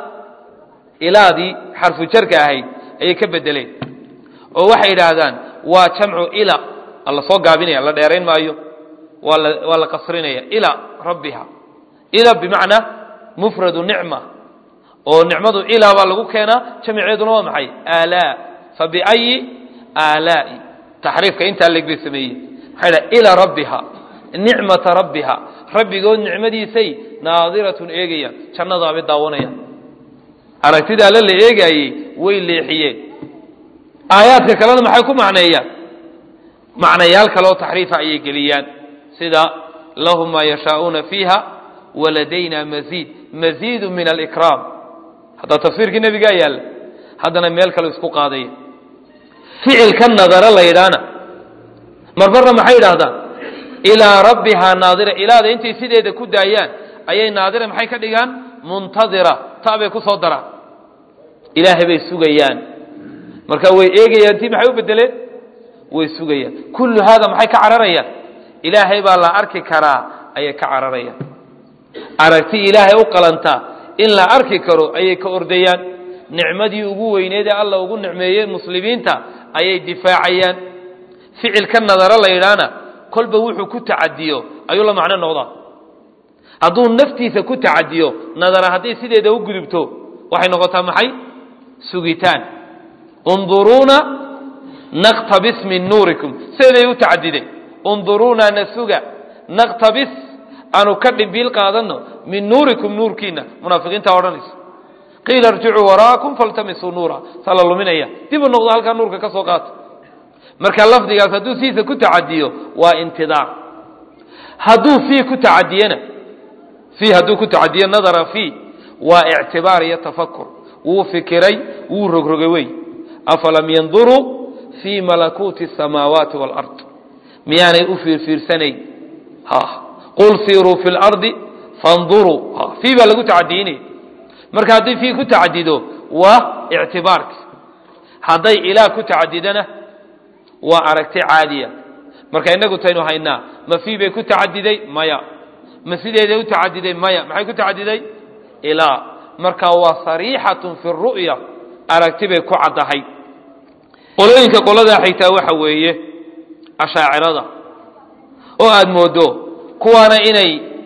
ilaadii xarfu jarka ahayd ayay ka bedeleen oo waxay yidhaahdaan waa jamcu ila la soo gaabinaya la dheerayn maayo waa la waa la qasrinaya ilaa rabbiha ila bimacnaa mufradu nicma oo nicmadu ilaa baa lagu keenaa jamiceeduna waa maxay aalaa fa biayi aalaai taxriifka intaa leeg bay sameeyey maxay dhaha ilaa rabbiha nicmata rabbiha rabbigood nicmadiisay naadiratun eegayaan jannadaabay daawanayaan aragtida alle la eegaayey way leexiyeen aayaadka kalena maxay ku macneeyaan macnayaal kaleoo taxriifa ayay geliyaan sida lahum maa yashaa'uuna fiiha waladayna maziid maziidu min alikraam haddaa tafsiirkii nebigaa yaalla haddana meel kale isku qaadaya ficilka nadaro la yidhaahna marmarna maxay yidhaahdaan ilaa rabbihaa naadira ilaada intay sideeda ku daayaan ayay naadira maxay ka dhigaan muntadira ta bay ku soo daraan ilaahay bay sugayaan marka way eegayaan tii maxay u bedeleen way sugayaan kullu haada maxay ka cararayaan ilaahay baa la arki karaa ayay ka cararayaan aragti ilaahay u qalantaa in la arki karo ayay ka ordayaan nicmadii ugu weyneed ee alla ugu nicmeeyey muslimiinta ayay difaacayaan ficilka nadaro la yidhaahna kolba wuxuu ku tacadiyo ayuu la macno noqdaa hadduu naftiisa ku tacadiyo nadara hadday sideeda u gudubto waxay noqotaa maxay sugitaan unduruuna naqtabis min nuurikum sideeday u tacadideen unduruuna na suga naqtabis aanu ka dhimbiil qaadano min nuurikum nuurkiina munaafiqiinta odhanaysa qiila irjicuu waraakum faltamisuu nuura saa la luminaya dib u noqdo halkaa nuurka ka soo qaata marka lafdigaas hadduu siisa ku tacadiyo waa intidaar hadduu fii ku tacadiyena fii hadduu ku tacadiyo nadara fii waa ictibaar iyo tafakur wuu fikiray wuu rogrogay wey afalam yanduruu fii malakuuti asamaawaati waalard miyaanay u fiirfiirsanayn qul siiruu fi lardi fanduruu fii baa lagu tacadiyinaya marka haddii fii ku tacadido waa ictibaarki hadday ilaah ku tacadidana waa aragti caadiya marka inagu taynu haynaa ma fii bay ku tacadiday maya ma sideeday u tacadiday maya maxay ku tacadiday ilaa marka waa sariixatun fi ru'ya aragti bay ku caddahay qolooyinka qoladaa xigtaa waxa weeye ashaacirada oo aada moodo kuwaana inay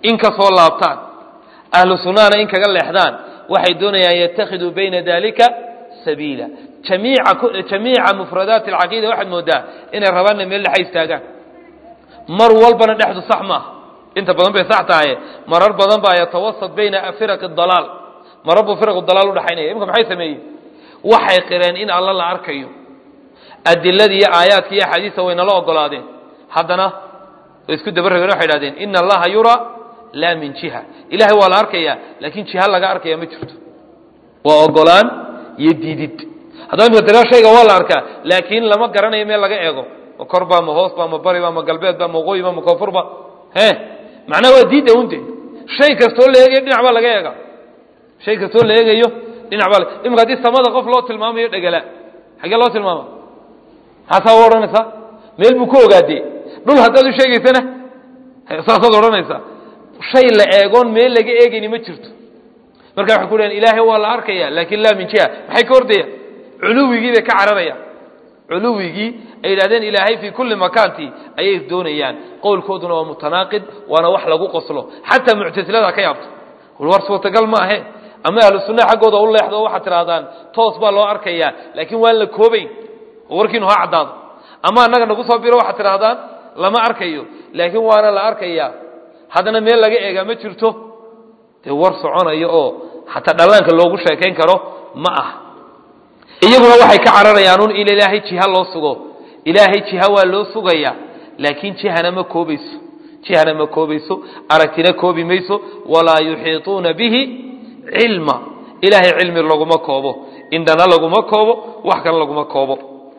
in ka soo laabtaan ahlu sunnahana in kaga leexdaan waxay doonayaan yattakhiduu bayna dalika sabiila jamiica jamiica mufradaati alcaqiida waxaad moodaa inay rabaanna meel dhexa istaagaan mar walbana dhexdu sax maaha inta badan bay sax tahay marar badan baa yatawasat bayna firaqi dalaal marar buu firaqu dalaal udhaxaynaya imika maxay sameeyey waxay qireen in alla la arkayo adiladii iyo aayaadka iyo axaadiista way nala ogolaadeen haddana way isku dabarageen waxay idhahdeen ina allaha yuraa laa min jiha ilahay waa la arkaya laakiin jiha laga arkaya ma jirto waa ogolaan iyo diidid haddaba imika tira shayga waa la arkaa laakiin lama garanayo meel laga eego ma korba ma hoosba ma bariba ma galbeedba ma waqooyiba ma koonfurba he macnaha waa diidda unte shay kastoo la eegayo dhinac baa laga eega shay kastoo la eegayo dhinac baa imika haddii samada qof loo tilmaamayo dhegala xaggee loo tilmaama maxaasaa u odhanaysaa meel buu ku ogaadee dhul haddaad u sheegaysana saasaad odhanaysaa shay la eegoon meel laga eegayni ma jirto marka waxay ku dhahen ilaahay waa la arkaya laakin laa min jiha maxay ka ordayaan culuwigii bay ka cararayaan culuwigii ay yidhahdeen ilaahay fii kulli makaanti ayay doonayaan qowlkooduna waa mutanaaqid waana wax lagu qoslo xataa muctasilada ka yaabto war suurtagal ma ahe ama ahlu sunna xaggooda u leexdo waxaad tidhahdaan toos baa loo arkayaa laakiin waan la koobayn oo warkiinu ha caddaado ama annaga nagu soo biro waxaad tidhahdaan lama arkayo laakiin waana la arkayaa haddana meel laga eegaa ma jirto dee war soconayo oo xataa dhallaanka loogu sheekayn karo ma ah iyaguna waxay ka cararayaan un in ilaahay jiha loo sugo ilaahay jiha waa loo sugayaa laakiin jihana ma koobayso jihana ma koobayso aragtina koobi mayso walaa yuxiituuna bihi cilma ilaahay cilmi laguma koobo indhana laguma koobo wax kale laguma koobo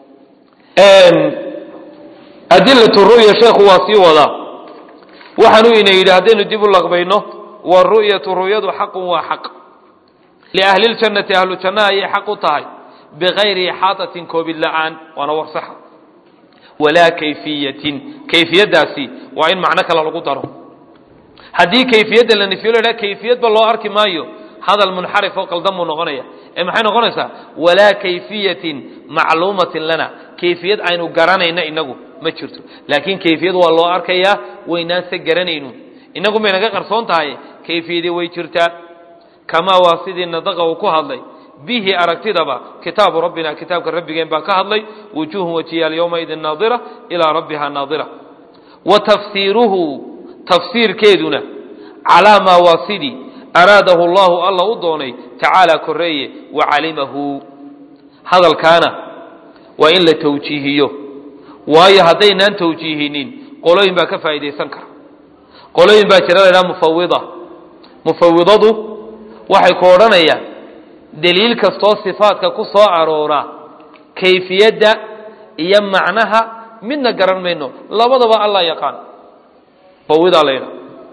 adilatu ru'ya sheekhu waa sii wadaa waxaanu ina yidhi haddaynu dib u laqbayno waru'yatu ru'yadu xaqun waa xaq liahli ljannati ahlu jannaha ayay xaq u tahay bikayri ixaatatin koobid la'aan waana war saxa walaa kayfiyatin kayfiyaddaasi waa in macno kale lagu daro haddii kayfiyadda la nifiyo la kayfiyadba loo arki maayo hadal munxarif oo qaldan buu noqonaya ee maxay noqonaysaa walaa kayfiyatin macluumatin lana kayfiyad aynu garanayna inagu ma jirto laakiin kayfiyad waa loo arkayaa waynaanse garanaynu inagu may naga qarsoon tahay kayfiyadii way jirtaa kamaa waa sidii nadaqa uu ku hadlay bihi aragtidaba kitaabu rabbina kitaabka rabbigeen baa ka hadlay wujuuhun wajiyaal yowmaidin naadira ilaa rabbiha naadira wa tafsiiruhu tafsiirkeeduna calaa maa waa sidii araadahu allahu alla u doonay tacaala koreeye wa calimahu hadalkaana waa in la tawjiihiyo waayo haddaynaan tawjiihinin qolooyin baa ka faa'iidaysan kara qolooyin baa jira laydhaha mufawida mufawidadu waxay ku odhanayaan deliil kastoo sifaadka ku soo aroora kayfiyadda iyo macnaha midna garan mayno labadaba allah yaqaan mufawidaa laydhaha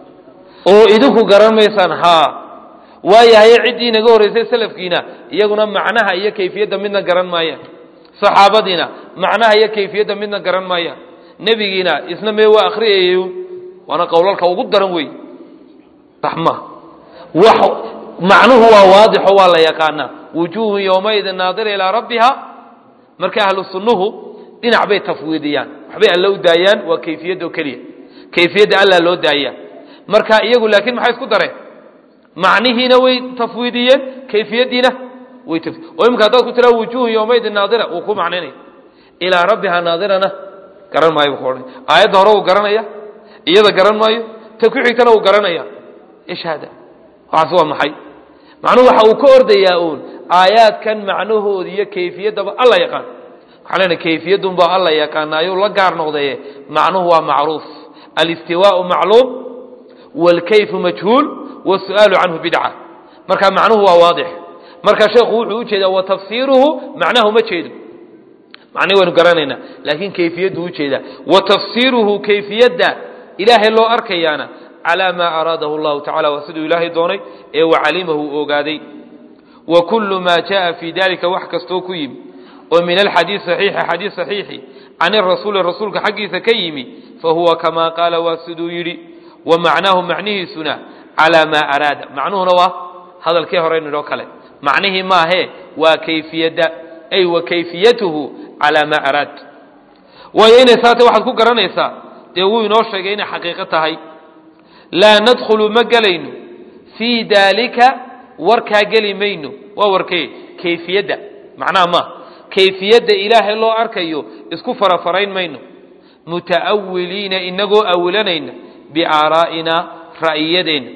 oo idinku garan maysaan haa waayahaye ciddii inaga horraysay salafkiina iyaguna macnaha iyo kayfiyadda midna garan maayaan saxaabadiina macnaha iyo kayfiyadda midna garan maayaan nebigiina isna mee waa akhriyayay waana qowlalka ugu daran wey sax ma wax macnuhu waa waadixo waa la yaqaanaa wujuuhun yowmaidin naadira ilaa rabbiha marka ahlu sunnuhu dhinac bay tafwiidiyaan waxbay alla u daayaan waa kayfiyadda oo keliya kayfiyadda alla loo daaya marka iyagu laakiin maxay isku dareen macnihiina way tafwiidiyeen kayfiyaddiina way oo imika haddaad ku tiraa wujuuhun yowmaidin naadira wuu ku macnaynaya ilaa rabbiha naadirana garan maayo buu ku odhanaya aayadda hore uu garanaya iyada garan maayo ta ku xigtana uu garanaya ish hada waxaas waa maxay macnuhu waxa uu ka ordayaa uun aayaadkan macnahooda iyo kayfiyaddaba alla yaqaan waxaa leenahay kayfiyaddunbaa alla yaqaanaayo la gaar noqdaye macnuhu waa macruuf alistiwaau macluum wاlkayfu majhuul wالsu'aalu canhu bidca marka macnuhu waa waadix marka sheekhu wuxuu u jeedaa wa tafsiiruhu macnahu ma jeedo macnihi waynu garanaynaa laakiin kayfiyaddu u jeedaa wa tafsiiruhu kayfiyadda ilaahay loo arkayaana calaa maa araadahu allahu tacala waa siduu ilaahay doonay ee wacalimahu ogaaday wa kullu maa jaءa fii dalika wax kastoo ku yimi oo min alxadiid saxiixi xadiid saxiixi can irasuuli rasuulka xaggiisa ka yimi fahuwa kamaa qaala waa siduu yidhi wa macnaahu macnihiisuna calaa maa araada macnuhuna waa hadalkii horeynidhoo kale macnihii maahee waa kayfiyadda ay wa kayfiyatuhu calaa maa araad waayo inay saate waxaad ku garanaysaa dee wuu inoo sheegay inay xaqiiqo tahay laa nadkhulu ma gelayno fii daalika warkaa geli mayno waa warkee kayfiyadda macnaha maaha kayfiyadda ilaahay loo arkayo isku farafarayn mayno muta'awiliina inagoo awilanayna biaaraa'ina ra'yiyadeenna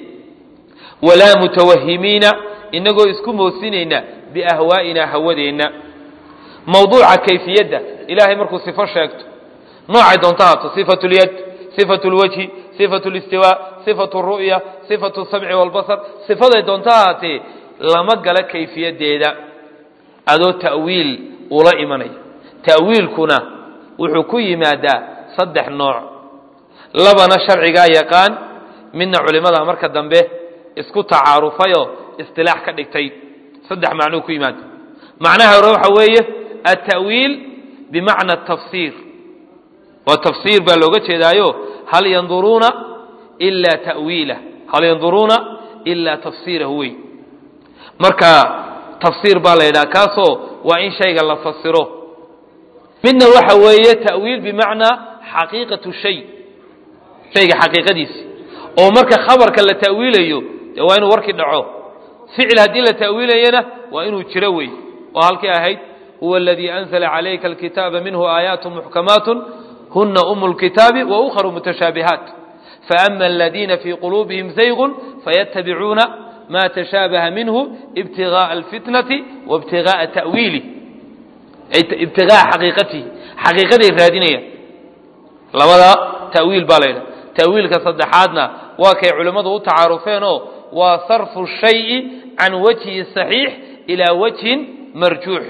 walaa mutawahimiina inagoo isku moosinayna biahwaa'ina hawadeenna mawduuca kayfiyadda ilaahay markuu sifo sheegto noocay doonta haato sifatu lyad sifatu lwajhi sifatu listiwaa sifatu ru'ya sifatu samci walbasar sifaday doonta ahaatee lama gala kayfiyadeeda adoo ta'wiil ula imanaya ta'wiilkuna wuxuu ku yimaadaa saddex nooc labana sharcigaa yaqaan midna culimada marka dambe isku tacaarufayoo istilaax ka dhigtay saddex macnuu ku yimaada macnaha hore waxa weeye alta'wiil bimacna tafsiir waa tafsiir baa looga jeedaayo hal yanduruuna ilaa ta'wiilah hal yanduruuna ilaa tafsiirahu wey marka tafsiir baa la yidhaha kaasoo waa in shayga la fasiro midna waxa weeye ta'wiil bimacnaa xaqiiqatu shay shayga xaqiiqadiisi oo marka khabarka la ta'wiilayo dee waa inuu warkii dhaco ficil haddii la ta'wiilayana waa inuu jiro wey oo halkii ahayd huwa aladii anzla calayka alkitaaba minhu aayaat muxkamaat huna umu lkitaabi wa ukharu mutashaabihaat faama aladiina fii quluubihim zaygun fayatabicuuna ma tashaabaha minhu ibtigaءa alfitnati waibtigaءa ta'wiilih ibtigaaa xaqiiqatihi xaqiiqaday raadinayaan labadaa ta'wiil baa la yidhaha ta'wiilka saddexaadna waa kay culimmadu u tacaarufeenoo waa sarfu shayi can wajhi saxiix ilaa wajhin marjuux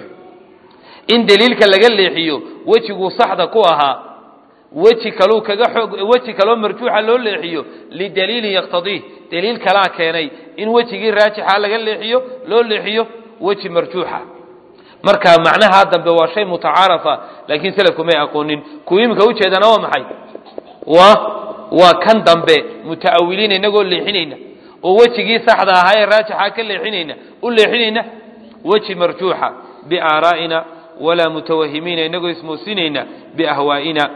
in deliilka laga leexiyo wejiguu saxda ku ahaa weji kaluu kaga xoog weji kaloo marjuuxa loo leexiyo lidaliilin yaqtadiih deliil kalaa keenay in wejigii raajixa laga leexiyo loo leexiyo weji marjuuxa marka macnaha dambe waa shay mutacaarafa laakiin selafku may aqoonin kuwa iminka ujeedana waa maxay waa waa kan dambe muta'awiliin inagoo leexinayna oo wejigii saxda ahaa ee raajixa ka leexinayna u leexinayna weji marjuuxa biaaraa'ina walaa mutawahimiina inagoo ismoosinayna biahwaa'ina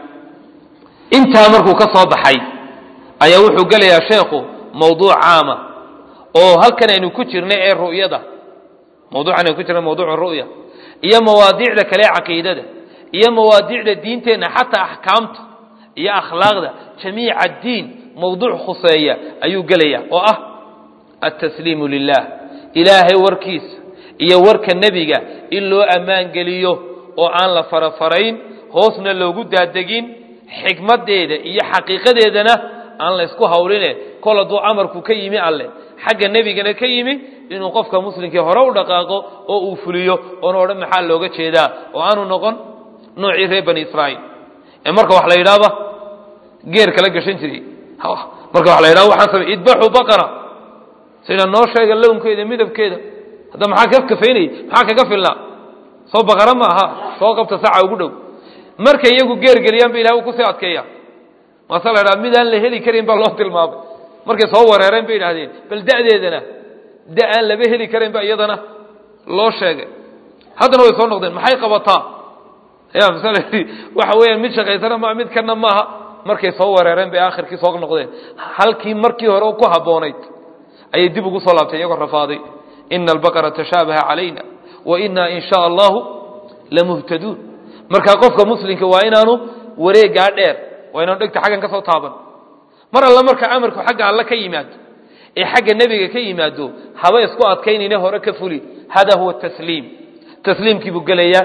intaa markuu ka soo baxay ayaa wuxuu gelayaa sheekhu mawduuc caama oo halkan aynu ku jirnay ee ru'yada mawduucan aynu ku jirnay mawduuca ru'ya iyo mawaadiicda kale ee caqiidada iyo mawaadiicda diinteenna xataa axkaamta iyo akhlaaqda jamiica addiin mawduuc khuseeya ayuu gelaya oo ah altasliimu lilah ilaahay warkiisa iyo warka nebiga in loo ammaan geliyo oo aan la farafarayn hoosna loogu daadegin xikmadeeda iyo xaqiiqadeedana aan la ysku hawline kol hadduu amarku ka yimi alle xagga nebigana ka yimi inuu qofka muslimkii hore u dhaqaaqo oo uu fuliyo oona odhan maxaa looga jeedaa oo aanu noqon noocii reer bani israa'iil ee marka wax la yidhaahba geer kala gashan jiray marka wax la yidhahdo waxaan samay idbaxuu baqara sida noo sheega lownkeeda midabkeeda hadda maxaa ka kafaynayay maxaa kaga filnaa soo baqara ma aha soo qabta saca ugu dhow markay iyagu geergeliyaan ba ilahay uu kusii adkeeya maase la ydhaha midaan la heli karin baa loo tilmaamay markay soo wareereen bay idhahdeen bal da'deedana da aan laba heli karin ba iyadana loo sheegay haddana way soo noqdeen maxay qabataa ya masal waxa weeyaan mid shaqaysana maa mid kana maaha markay soo wareereen bay aakhirkii soo noqdeen halkii markii hore ku habboonayd ayay dib ugu soo laabteen iyagoo rafaaday ina albaqara tashaabaha calayna wa inaa in shaa allahu lamuhtaduun markaa qofka muslimka waa inaanu wareegaa dheer waa inaanu dhegta xaggan ka soo taaban mar alla marka amarku xagga alle ka yimaado ee xagga nebiga ka yimaado haba isku adkaynayne hore ka fuli hada huwa tasliim tasliimkii buu gelayaa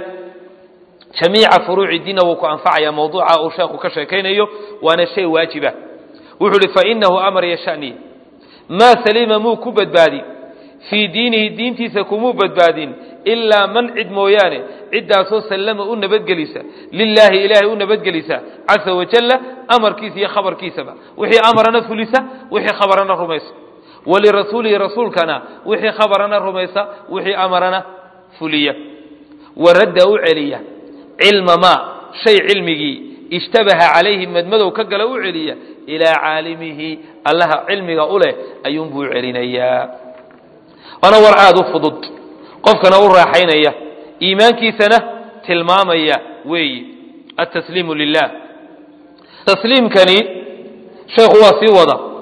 jamiica furuuci diinna wuu ku anfacaya mawduuca uu sheekhu ka sheekaynayo waana shay waajiba wuxuu uhi fainahu amar yashaniya maa saliima muu ku badbaadi fii diinihi diintiisa kumuu badbaadin ilaa man cid mooyaane ciddaasoo sallama u nabadgelisa lilaahi ilaahay u nabadgelisa casa wajalla amarkiisa iyo khabarkiisaba wixii amarana fulisa wixii khabarana rumaysa walirasuulihi rasuulkana wixii khabarana rumaysa wixii amarana fuliya waradda u celiya cilma maa shay cilmigii ishtabaha calayhi madmadow ka gala u celiya ilaa caalimihi allaha cilmiga u leh ayuunbuu u celinayaa waana war aada u fudud qofkana u raaxaynaya iimaankiisana tilmaamaya weeyi altasliimu lilah tasliimkani sheekhu waa sii wada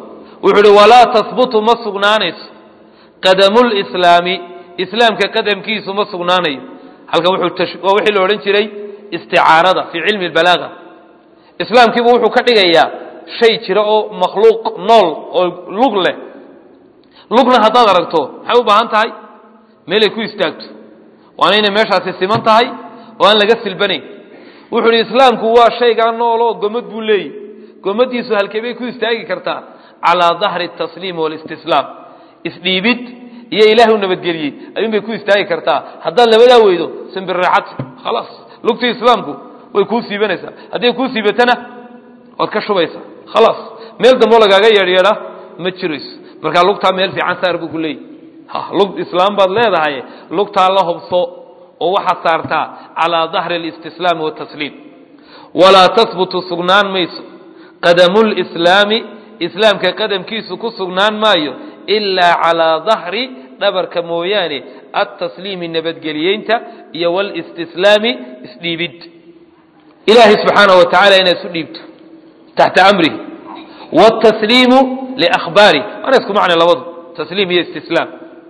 wuxuu uhi walaa tahbutu ma sugnaanayso qadamulislaami islaamka qadamkiisu ma sugnaanayo halkan waa wixii la odhan jiray isticaarada fii cilmi lbalaaga islaamkiibu wuxuu ka dhigayaa shay jira oo makhluuq nool oo lug leh lugna haddaad aragto maxay u baahan tahay meelay ku istaagto waana inay meeshaasi siman tahay oo aan laga silbanayn wuxuu uhi islaamku waa shaygaa nooloo gomad buu leeyahy gomadiisu halkee bay ku istaagi kartaa calaa dahri tasliim walistislaam isdhiibid iyo ilaahay u nabadgeliyey ayuun bay ku istaagi kartaa haddaad labadaa weydo simbirreexad khalaas lugtii islaamku way kuu siibanaysaa hadday kuu siibatana waad ka shubaysaa khalaas meel damboo lagaaga yeedhyeedha ma jirayso markaa lugtaa meel fiican saar buu ku leeyahy lug islaam baad leedahay lugtaa la hobso oo waxaad saartaa calaa dahri alistislaami watasliim walaa tahbutu sugnaan mayso qadamulislaami islaamka qadamkiisu ku sugnaan maayo ilaa calaa dahri dhabarka mooyaane altasliimi nabadgeliyeynta iyo walistislaami isdhiibid ilaahay subxaanahu wa tacala inaad isu dhiibto taxta amrihi wاtasliimu liahbaarih waana isku macna labadu tasliim iyo istislaam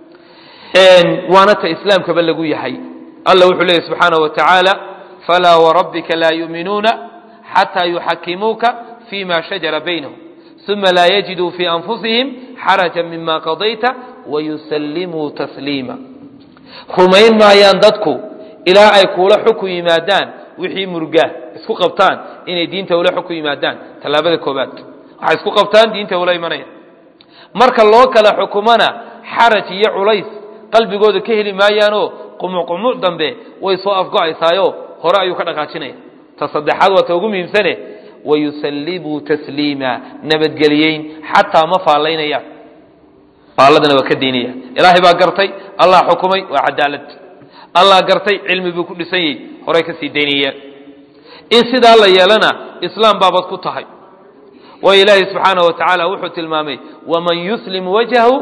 waana ta islaamkaba lagu yahay alla wuxuu leeyahy subxaanaه wa tacaala falaa warabbika laa yuuminuuna xataa yuxakimuuka fima shajara baynahum uma laa yajiduu fii anfusihim xaraja mima qadayta wayusallimuu tasliima rumayn maayaan dadku ilaa ay kuula xukun yimaadaan wixii murgaa isku qabtaan inay diinta ula xukun yimaadaan tallaabada koobaad waxay isku qabtaan diinta ula imanaya marka loo kala xukumana xaraj iyo culays qalbigooda ka heli maayaanoo qumuc qumuc dambe way soo afgo-aysaayo hore ayuu ka dhaqaajinaya ta saddexaad waa ta ugu muhiimsane wayusallimuu tasliima nabadgeliyeyn xataa ma faallaynayaan faalladana waa ka daynaya ilaahay baa gartay allah xukumay waa cadaalad allah gartay cilmi buu ku dhisan yahy horey ka sii daynayaan in sidaa la yeelana islaam baabad ku tahay waayo ilaahay subxaanaه wa tacaala wuxuu tilmaamay waman yuslim wajhahu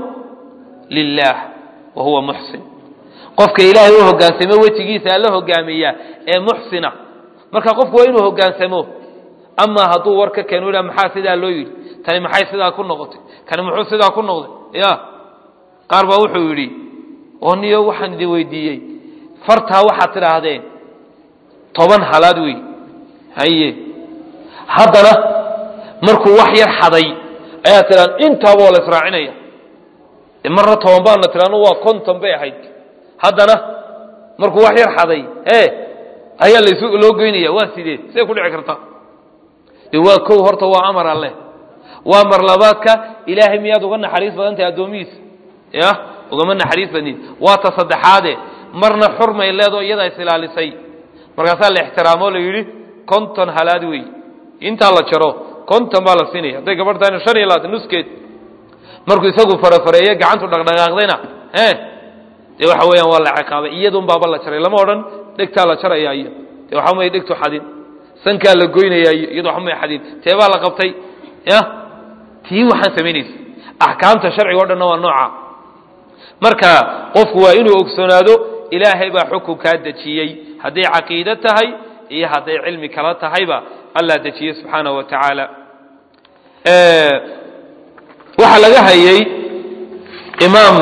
lilah wa huwa muxsin qofka ilaahay u hogaansamo wejigiisa alla hogaamiya ee muxsina marka qofku waa inuu hogaansamo amaa hadduu war ka keeno ha maxaa sidaa loo yidhi tani maxay sidaa ku noqotay kani muxuu sidaa ku noqday ya qaar baa wuxuu yidhi oo niyo waxaan idin weydiiyey fartaa waxaad tidhaahdeen toban halaad wey haye haddana markuu wax yar xaday ayaa tidhaan intaaba waa la israacinaya de marna toban baana tidhaano waa konton bay ahayd haddana markuu wax yar xaday e ayaa las loo geynaya waa sidee siday ku dhici karta de waa kow horta waa amar alleh waa mar labaadka ilaahay miyaad uga naxariis badan tahay addoomihiisa ya ugama naxariis badnid waa ta saddexaade marna xurmay leedoo iyadaa is ilaalisay markaasaa la ixtiraamoo la yidhi konton halaad wey intaa la jaro konton baa la siinaya hadday gabadh tahayna shan iyo labaatan nuskeed markuu isagu farafareeye gacantu dhaqdhaqaaqdayna e dee waxa weeyaan waa la ciqaabay iyadun baaba la jaray lama odhan dhegtaa la jaraya iyo dee waxa may dhegtu xadin sankaa la goynaya iyo iyado waxba may xadin teebaa la qabtay ya tii waxaan samaynaysa axkaamta sharciga o dhanna waa nooca marka qofku waa inuu ogsoonaado ilaahay baa xukun kaa dejiyey hadday caqiide tahay iyo hadday cilmi kala tahayba allah dejiyey subxaanaه wa tacaala waxaa laga hayay imaam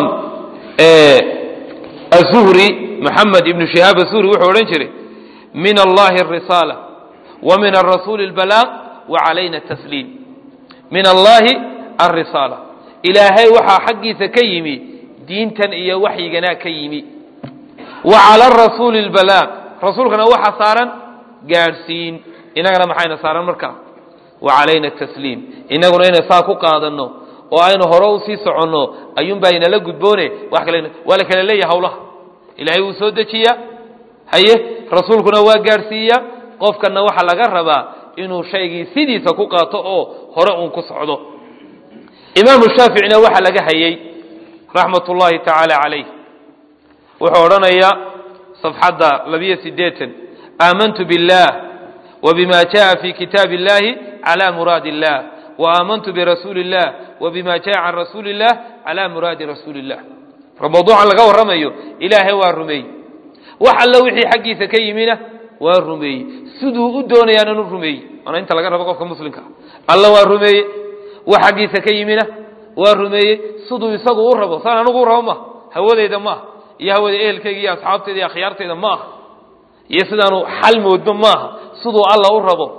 aلzuhri moxamed ibnu shihaab aلzuhri wuxuu odhan jiray min allahi الrisaala wa min arasuuli اlbalaaq wa calayna الtasliim min allahi alrisaala ilaahay waxaa xaggiisa ka yimi diintan iyo waxyiganaa ka yimi wa cala arasuuli اlbalaaq rasuulkana waxa saaran gaadhsiin inagana maxayna saaran markaa wa calayna atasliim inaguna inay saa ku qaadanno oo aynu hore usii soconno ayuunbaa inala gudboone wax kale waa la kala leeyahay hawlaha ilaahay wuu soo dejiyaa haye rasuulkuna waa gaadhsiiya qofkana waxaa laga rabaa inuu shaygii sidiisa ku qaato oo hore uun ku socdo imaamu shaaficina waxaa laga hayey raxmat ullaahi tacaala calayh wuxuu odhanayaa safxadda labiyo sideetan aamantu biاllah wbima jaءa fi kitaabi اllahi calى muraadi اllah waamantu birasuuli اllah wbima jaءa can rasuuli اllah calى muraadi rasuuli اllah mawduucan laga warramayo ilaahay waa rumeeyey wax alla wixii xaggiisa ka yimina waa rumeeyey siduu u doonayaananu rumeeyey waana inta laga rabo qofka muslimka alla waa rumeeye wax xaggiisa ka yimina waa rumeeyey siduu isagu u rabo saan anigu u rabo maaha hawadeyda maaha iyo hawada ehelkayga iyo asxaabteyda iyo akhyaarteyda maaha iyo sidaanu xal moodno maaha siduu alla u rabo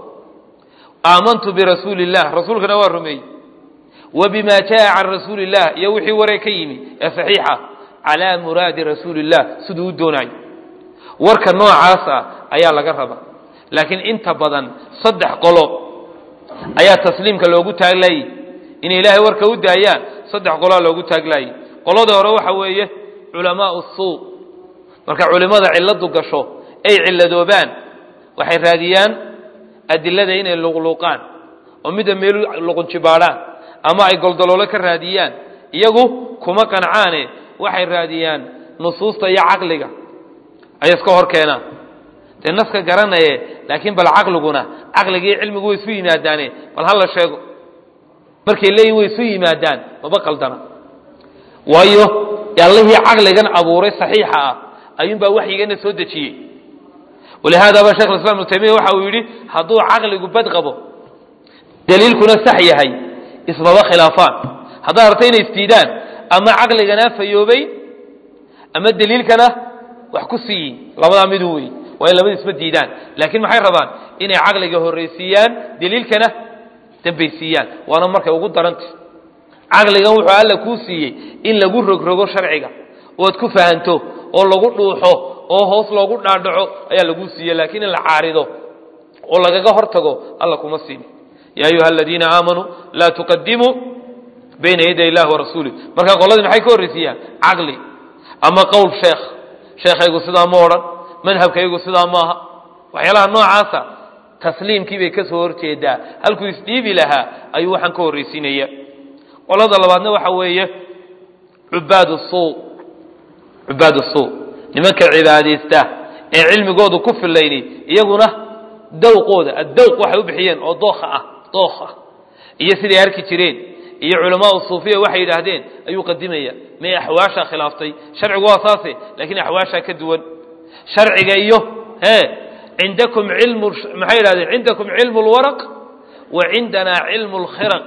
aamantu birasuuli illah rasuulkana waa rumeeyey wa bima jaa can rasuuli illah iyo wixii waree ka yimi ee saxiixa calaa muraadi rasuuli illah siduu u doonayo warka noocaas ah ayaa laga raba laakiin inta badan saddex qolo ayaa tasliimka loogu taaglayey inay ilaahay warka u daayaan saddex qoloa loogu taaglayey qolada hore waxa weeye culamaau suu marka culimmada cilladu gasho ay cilladoobaan waxay raadiyaan adilada inay luqluuqaan oo midda meelu luqunjibaadhaan ama ay goldaloolo ka raadiyaan iyagu kuma qancaane waxay raadiyaan nusuusta iyo caqliga ayay iska hor keenaan dee naska garanaye laakiin bal caqliguna caqligii cilmigu way isu yimaadaane bal hala sheego markay leeyihin way isu yimaadaan maba qaldana waayo allihii caqligan abuuray saxiixa ah ayuunbaa waxyigana soo dejiyey walihaadaba shekh islam ibnu taymiya waxa uu yidhi hadduu caqligu bad qabo daliilkuna sax yahay ismaba khilaafaan haddaad arta inay isdiidaan ama caqligana fayoobay ama daliilkana wax ku siiyi labadaa midu wey waa in labada isma diidaan laakiin maxay rabaan inay caqliga horraysiiyaan daliilkana dambaysiiyaan waana markay ugu daranta caqligan wuxuu alla kuu siiyey in lagu rogrogo sharciga oad ku fahanto oo lagu dhuuxo oo hoos loogu dhaadhaco ayaa laguu siiye laakiin in la caarido oo lagaga hor tago alla kuma siini yaa ayuha aladiina aamanuu laa tuqadimuu bayna yaday illahi warasuulih marka qoladii maxay ka horraysiiyaan caqli ama qowl sheekh sheekhaygu sidaa ma odhan madhabkaygu sidaa maaha waxyaalaha noocaasa tasliimkii bay ka soo horjeedaa halkuu isdhiibi lahaa ayuu waxaan ka horraysiinaya qolada labaadna waxa weeye cubaad suu cubaad suu nimanka cibaadaysta ee cilmigoodu ku filayni iyaguna dawqooda addawq waxay u bixiyeen oo dookha ah dookh ah iyo siday arki jireen iyo culamaau suufiya waxay yidhaahdeen ayuu qadimaya may axwaashaa khilaaftay sharcigu waa saase laakiin axwaashaa ka duwan sharciga iyo e cindakum ilmu maxay yidhahdeen cindakum cilmu lwaraq wa cindanaa cilmu lkhiraq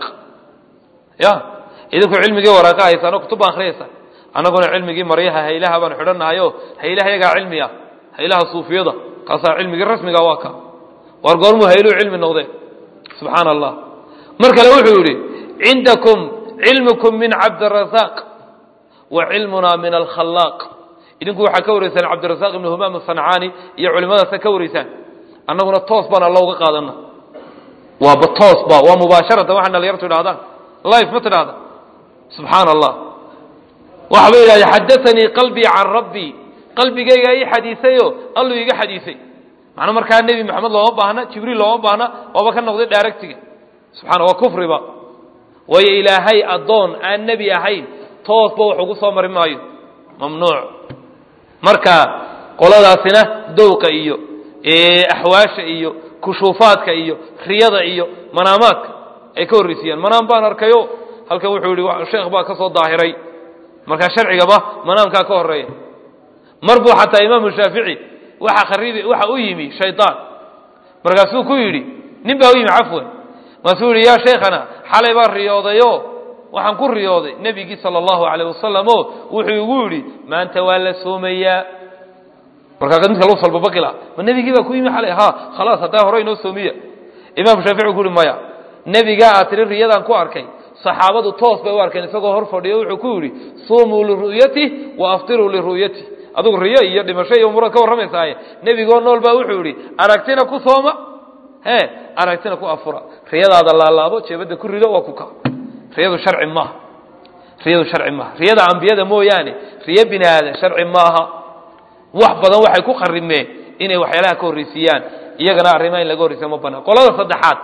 ya idinku cilmigii waraaqa haysaan oo kutub baan akhriyaysa annaguna cilmigii maryaha haylaha baan xidhannahayo haylaha yagaa cilmi ah haylaha suufiyada kaasaa cilmigii rasmiga waa ka waar goormuu hayluu cilmi noqdee subxaana allah mar kale wuxuu yidhi cindakum cilmukum min cabdirasaaq wa cilmunaa min alkhallaaq idinku waxaa ka waraysaan cabdirasaaq ibnu humaam asancaani iyo culimadaasa ka waraysaan annaguna toos baan alla uga qaadana waaba toosba waa mubaasharatan waxaa dhalinyartu idhahdaan life ma tidhahda subxaana allah waxaba yidhahda xadaanii qalbii can rabbii qalbigaygaa ii xadiisayo alluu iga xadiisay macnaa markaa nebi maxamed looma baahna jibriil looma baahna waaba ka noqday dhaaragtiga subxana waa kufriba waayo ilaahay addoon aan nebi ahayn toosba wax ugu soo mari maayo mamnuuc marka qoladaasina dowqa iyo axwaasha iyo kushuufaadka iyo riyada iyo manaamaadka ay ka horreysiiyaan manaam baan arkayo halkan wuxuu yihi sheekh baa ka soo daahiray markaa sharcigaba manaamkaa ka horeeya mar buu xataa imaamu shaafici waxa khariib waxa u yimi shaydaan markaasuu ku yidhi nin baa u yimi cafwan markaasuu yihi yaa sheikhana xalay baan riyoodayo waxaan ku riyooday nebigii sala allahu calayh wasalam o wuxuu igu yidhi maanta waa la soomayaa markaa midka lagu salbabaqila ma nebigii baa ku yimi xalay ha khalaas haddaa hore inoo soomiya imaamu shaafici ku yihi maya nebigaa aad tiri riyadaan ku arkay saxaabadu toos bay u arkeen isagoo hor fadhiyo wuxuu ku yidhi suumuu liru'yati wa aftiruu liru'yati adugu riyo iyo dhimasho iyo umurad ka warramaysaaye nebigoo nool baa wuxuu yidhi aragtina ku sooma he aragtina ku afura riyadaada laalaabo jeebadda ku rido waa ku ka riyadu sharci maaha riyadu sharci maaha riyada ambiyada mooyaane riyo bini aadan sharci maaha wax badan waxay ku qarimeen inay waxyaalaha ka horreysiiyaan iyagana arrimaha in laga horreysiya ma banaan qolada saddexaad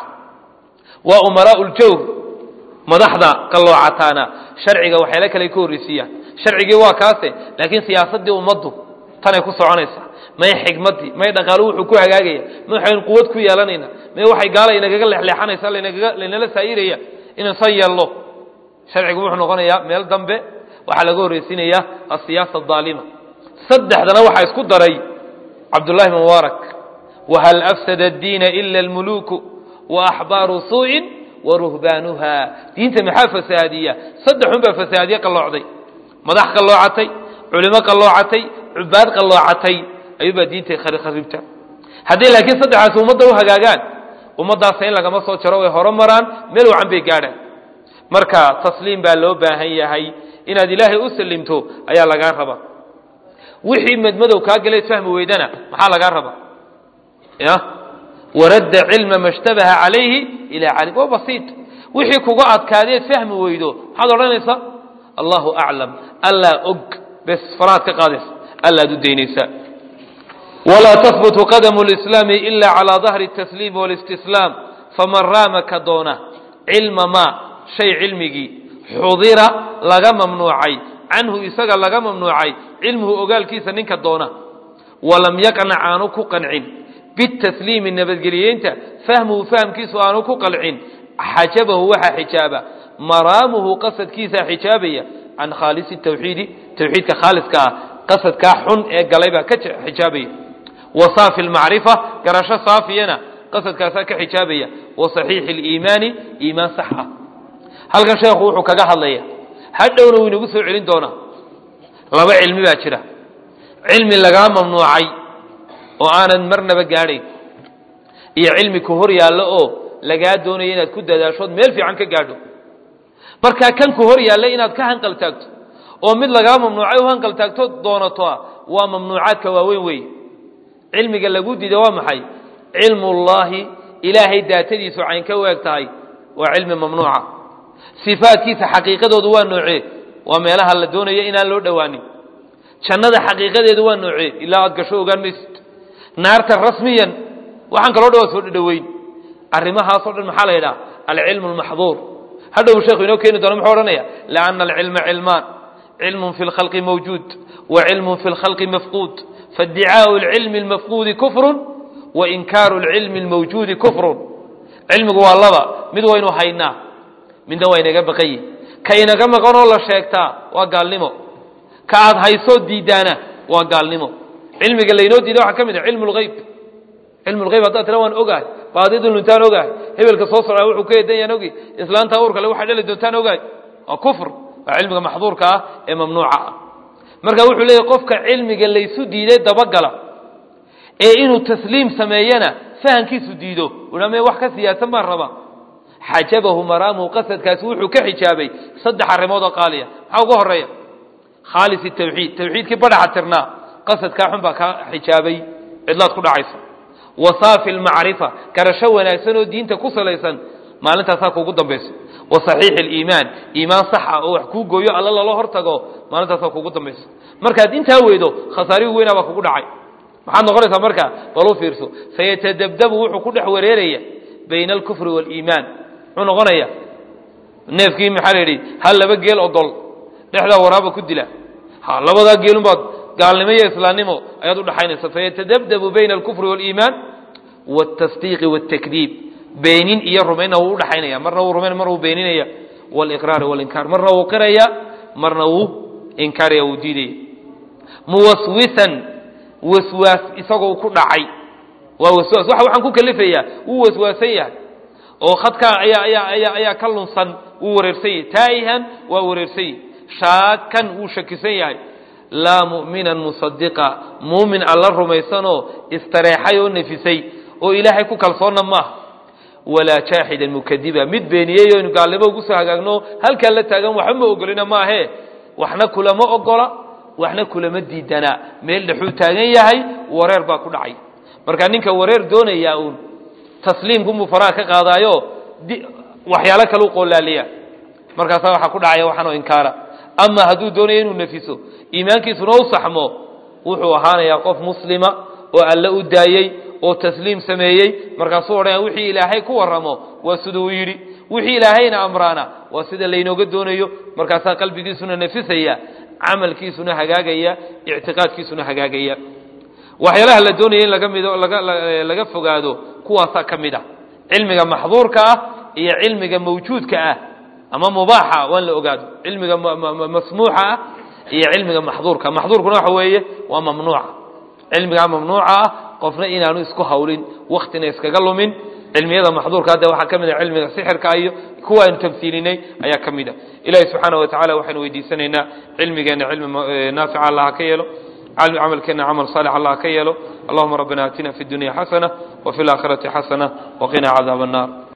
waa umaraau ljawr madaxda qalloocataana sharciga waxyaala kale ka horreysiiyaan sharcigii waa kaase laakiin siyaasaddii ummaddu tanay ku soconaysaa may xikmaddii may dhaqaalu wuxuu ku hagaagaya may waxaynu quwad ku yeelanayna may waxay gaala inagaga leexleexanaysa lanagaga laynala saayiraya inaan san yeelno sharcigu wuxuu noqonayaa meel dambe waxaa laga horreysiinayaa asiyaasa adaalima saddexdana waxaa isku daray cabdullahi mubaarak wahal afsada addiina ila almuluuku wa axbaaru suu'in wa ruhbaanuha diinta maxaa fasaadiya saddexun baa fasaadiye qalloocday madax qalloocatay culimo qalloocatay cubaad qalloocatay ayuubaa diinta kharibta haddii laakiin saddexaas ummadda u hagaagaan ummaddaasa in lagama soo jaro way horo maraan meel wacan bay gaadhaan marka tasliim baa loo baahan yahay inaad ilaahay u salimto ayaa lagaa raba wixii madmadow kaa galeed fahmi weydana maxaa lagaa raba ya waradda cilma ma shtabaha calayhi ilaa calim waa basiid wixii kuga adkaadeed fahmi weydo maxaad odhanaysaa allahu aclam allaa og bes farahaad ka qaadaysa allaad u daynaysaa walaa tahbutu qadamu lislaami ila calaa dahri tasliimi walistislaam faman raama ka doona cilma maa shay cilmigii xudira laga mamnuucay canhu isaga laga mamnuucay cilmuhu ogaalkiisa ninka doona walam yaqnac aanu ku qancin bitasliimi nabadgeliyeynta fahmuhu fahamkiisu aanu ku qalcin xajabahu waxaa xijaaba maraamuhu qasadkiisaa xijaabaya can khaalisi tawxiidi tawxiidka khaaliska ah qasadkaa xun ee galay baa ka xijaabaya wa saafi lmacrifa garasho saafiyana qasadkaasaa ka xijaabaya wa saxiixi liimaani iimaan sax ah halkan sheekhu wuxuu kaga hadlaya hadhowna wuu inagu soo celin doonaa laba cilmi baa jira cilmi lagaa mamnuucay oo aanad marnaba gaadhayn iyo cilmi ku hor yaallo oo lagaa doonaya inaad ku dadaashood meel fiican ka gaadho markaa kan ku hor yaalla inaad ka hanqal taagto oo mid lagaa mamnuucay u hanqal taagto doonato ah waa mamnuucaadka waaweyn weeye cilmiga lagu diida waa maxay cilmullaahi ilaahay daatadiisu cayn ka weeg tahay waa cilmi mamnuuca sifaadkiisa xaqiiqadoodu waa noocee waa meelaha la doonayo inaan loo dhowaanin jannada xaqiiqadeedu waa noocee ilaa aad gasho ogaan maysid naarta rasmiyan waxaan kaloo dhan waa soo dhadhoweyn arrimahaasoo dhan maxaa la yidhaha alcilmu almaxduur hadhow sheekhu inoo keeni doona muxuu odhanaya lianna alcilma cilmaan cilmun fi lkhalqi mawjuud wa cilmun fi lkhalqi mafquud faiddicaau alcilmi almafquudi kufrun wa inkaaru alcilmi almawjuudi kufrun cilmigu waa laba mid waynu haynaa midna waa inaga baqayi ka inaga maqanoo la sheegtaa waa gaalnimo ka aad haysoo diidaana waa gaalnimo cilmiga laynoo diida waxaa ka mid ah cilmu lgeyb cilmu lgeyb haddaad tira waan ogahay baadidu luntaan ogahay hebelka soo socdaa wuxuu ka eedanyaan ogi islaanta uurkale waxay dhali doontaan ogahay waa kufr waa cilmiga maxduurka ah ee mamnuuca ah marka wuxuu leeyahy qofka cilmiga laysu diiday dabagala ee inuu tasliim sameeyana fahankiisu diido uame wax ka siyaasan baan rabaa xajabahu maraamuhu qasadkaasi wuxuu ka xijaabay saddex arrimood oo qaaliya maxaa uga horeeya khaalis tawxiid tawxiidkii badhaxa tirnaa qasadkaa xun baa kaa xijaabay cidlaad ku dhacaysa wa saafi lmacrifa garasho wanaagsan oo diinta ku salaysan maalintaasaa kuugu dambayso wa saxiixi liimaan iimaan sax ah oo wax kuu gooyo alla lala hortago maalintaasaa kuugu dambayso markaad intaa weydo khasaarihi weynaa baa kugu dhacay maxaad noqonaysaa markaa bal u fiirso sayatadabdabu wuxuu ku dhex wareeraya bayna alkufri waaliimaan muxuu noqonaya neefkii maxaa la yidhi hal laba geel ogol dhexdaa waraaba ku dila ha labadaa geelunbaad gaalnimo iyo islaamnimo ayaad udhaxaynaysa fayatadabdabu bayna alkufri waaliimaan wاtasdiiqi wاtakdiib beenin iyo rumaynna wuu udhaxaynaya marna wuu rumayn marna wuu beeninaya wاliqraari walinkaar marna wuu qiraya marna wuu inkaaraya wuu diidaya muwaswisan waswaas isagoo ku dhacay waa waswaas waxa waxaan ku kalifayaa wuu waswaasan yahay oo khadkaa ayaa ayaa ayaa ayaa ka lunsan wuu wareersan yahay taa'ihan waa wareersan yahay shaakan wuu shakisan yahay laa mu'minan musadiqa muumin alla rumaysanoo istareexay oo nefisay oo ilaahay ku kalsoonna maaha walaa jaaxidan mukadiba mid beeniyey o inu gaalnimo ugu soo hagaagno halkaa la taagan waxba ma ogolina maahe waxna kulama ogola waxna kulama diidanaa meel dhexuu taagan yahay wareer baa ku dhacay marka ninka wareer doonayaa uun tasliimkunbuu faraha ka qaadaayo waxyaalo kale u qoolaaliya markaasaa waxaa ku dhacaya waxaanoo inkaara ama hadduu doonayo inuu nefiso iimaankiisuna u saxmo wuxuu ahaanayaa qof muslima oo alle u daayey oo tasliim sameeyey markaasuu odhanaya wixii ilaahay ku warramo waa siduu u yidhi wixii ilaahayna amraana waa sida laynooga doonayo markaasaa qalbigiisuna nefisaya camalkiisuna hagaagaya ictiqaadkiisuna hagaagaya waxyaalaha la doonaya in laga mido laga laga fogaado kuwaasaa ka mid ah cilmiga maxduurka ah iyo cilmiga mawjuudka ah ama mubaaxa waan la ogaado cilmiga masmuuxa ah iyo cilmiga maxduurka maxduurkuna waxa weeye waa mamnuuca cilmigaa mamnuuca ah qofna inaanu isku hawlin waktina iskaga lumin cilmiyada maxduurka hadda waxaa ka mid a cilmiga sixirka iyo kuwa aynu tamhiilinay ayaa ka mid a ilahi subxaana wa tacala waxaynu weydiisanaynaa cilmigeenna cilmi naafica allah ha ka yeelo camalkeena camal saalix allah ha ka yeelo allahuma rabbina aatina fi dunya xasana وفي الآخرة حسنة وقنا عذاب النار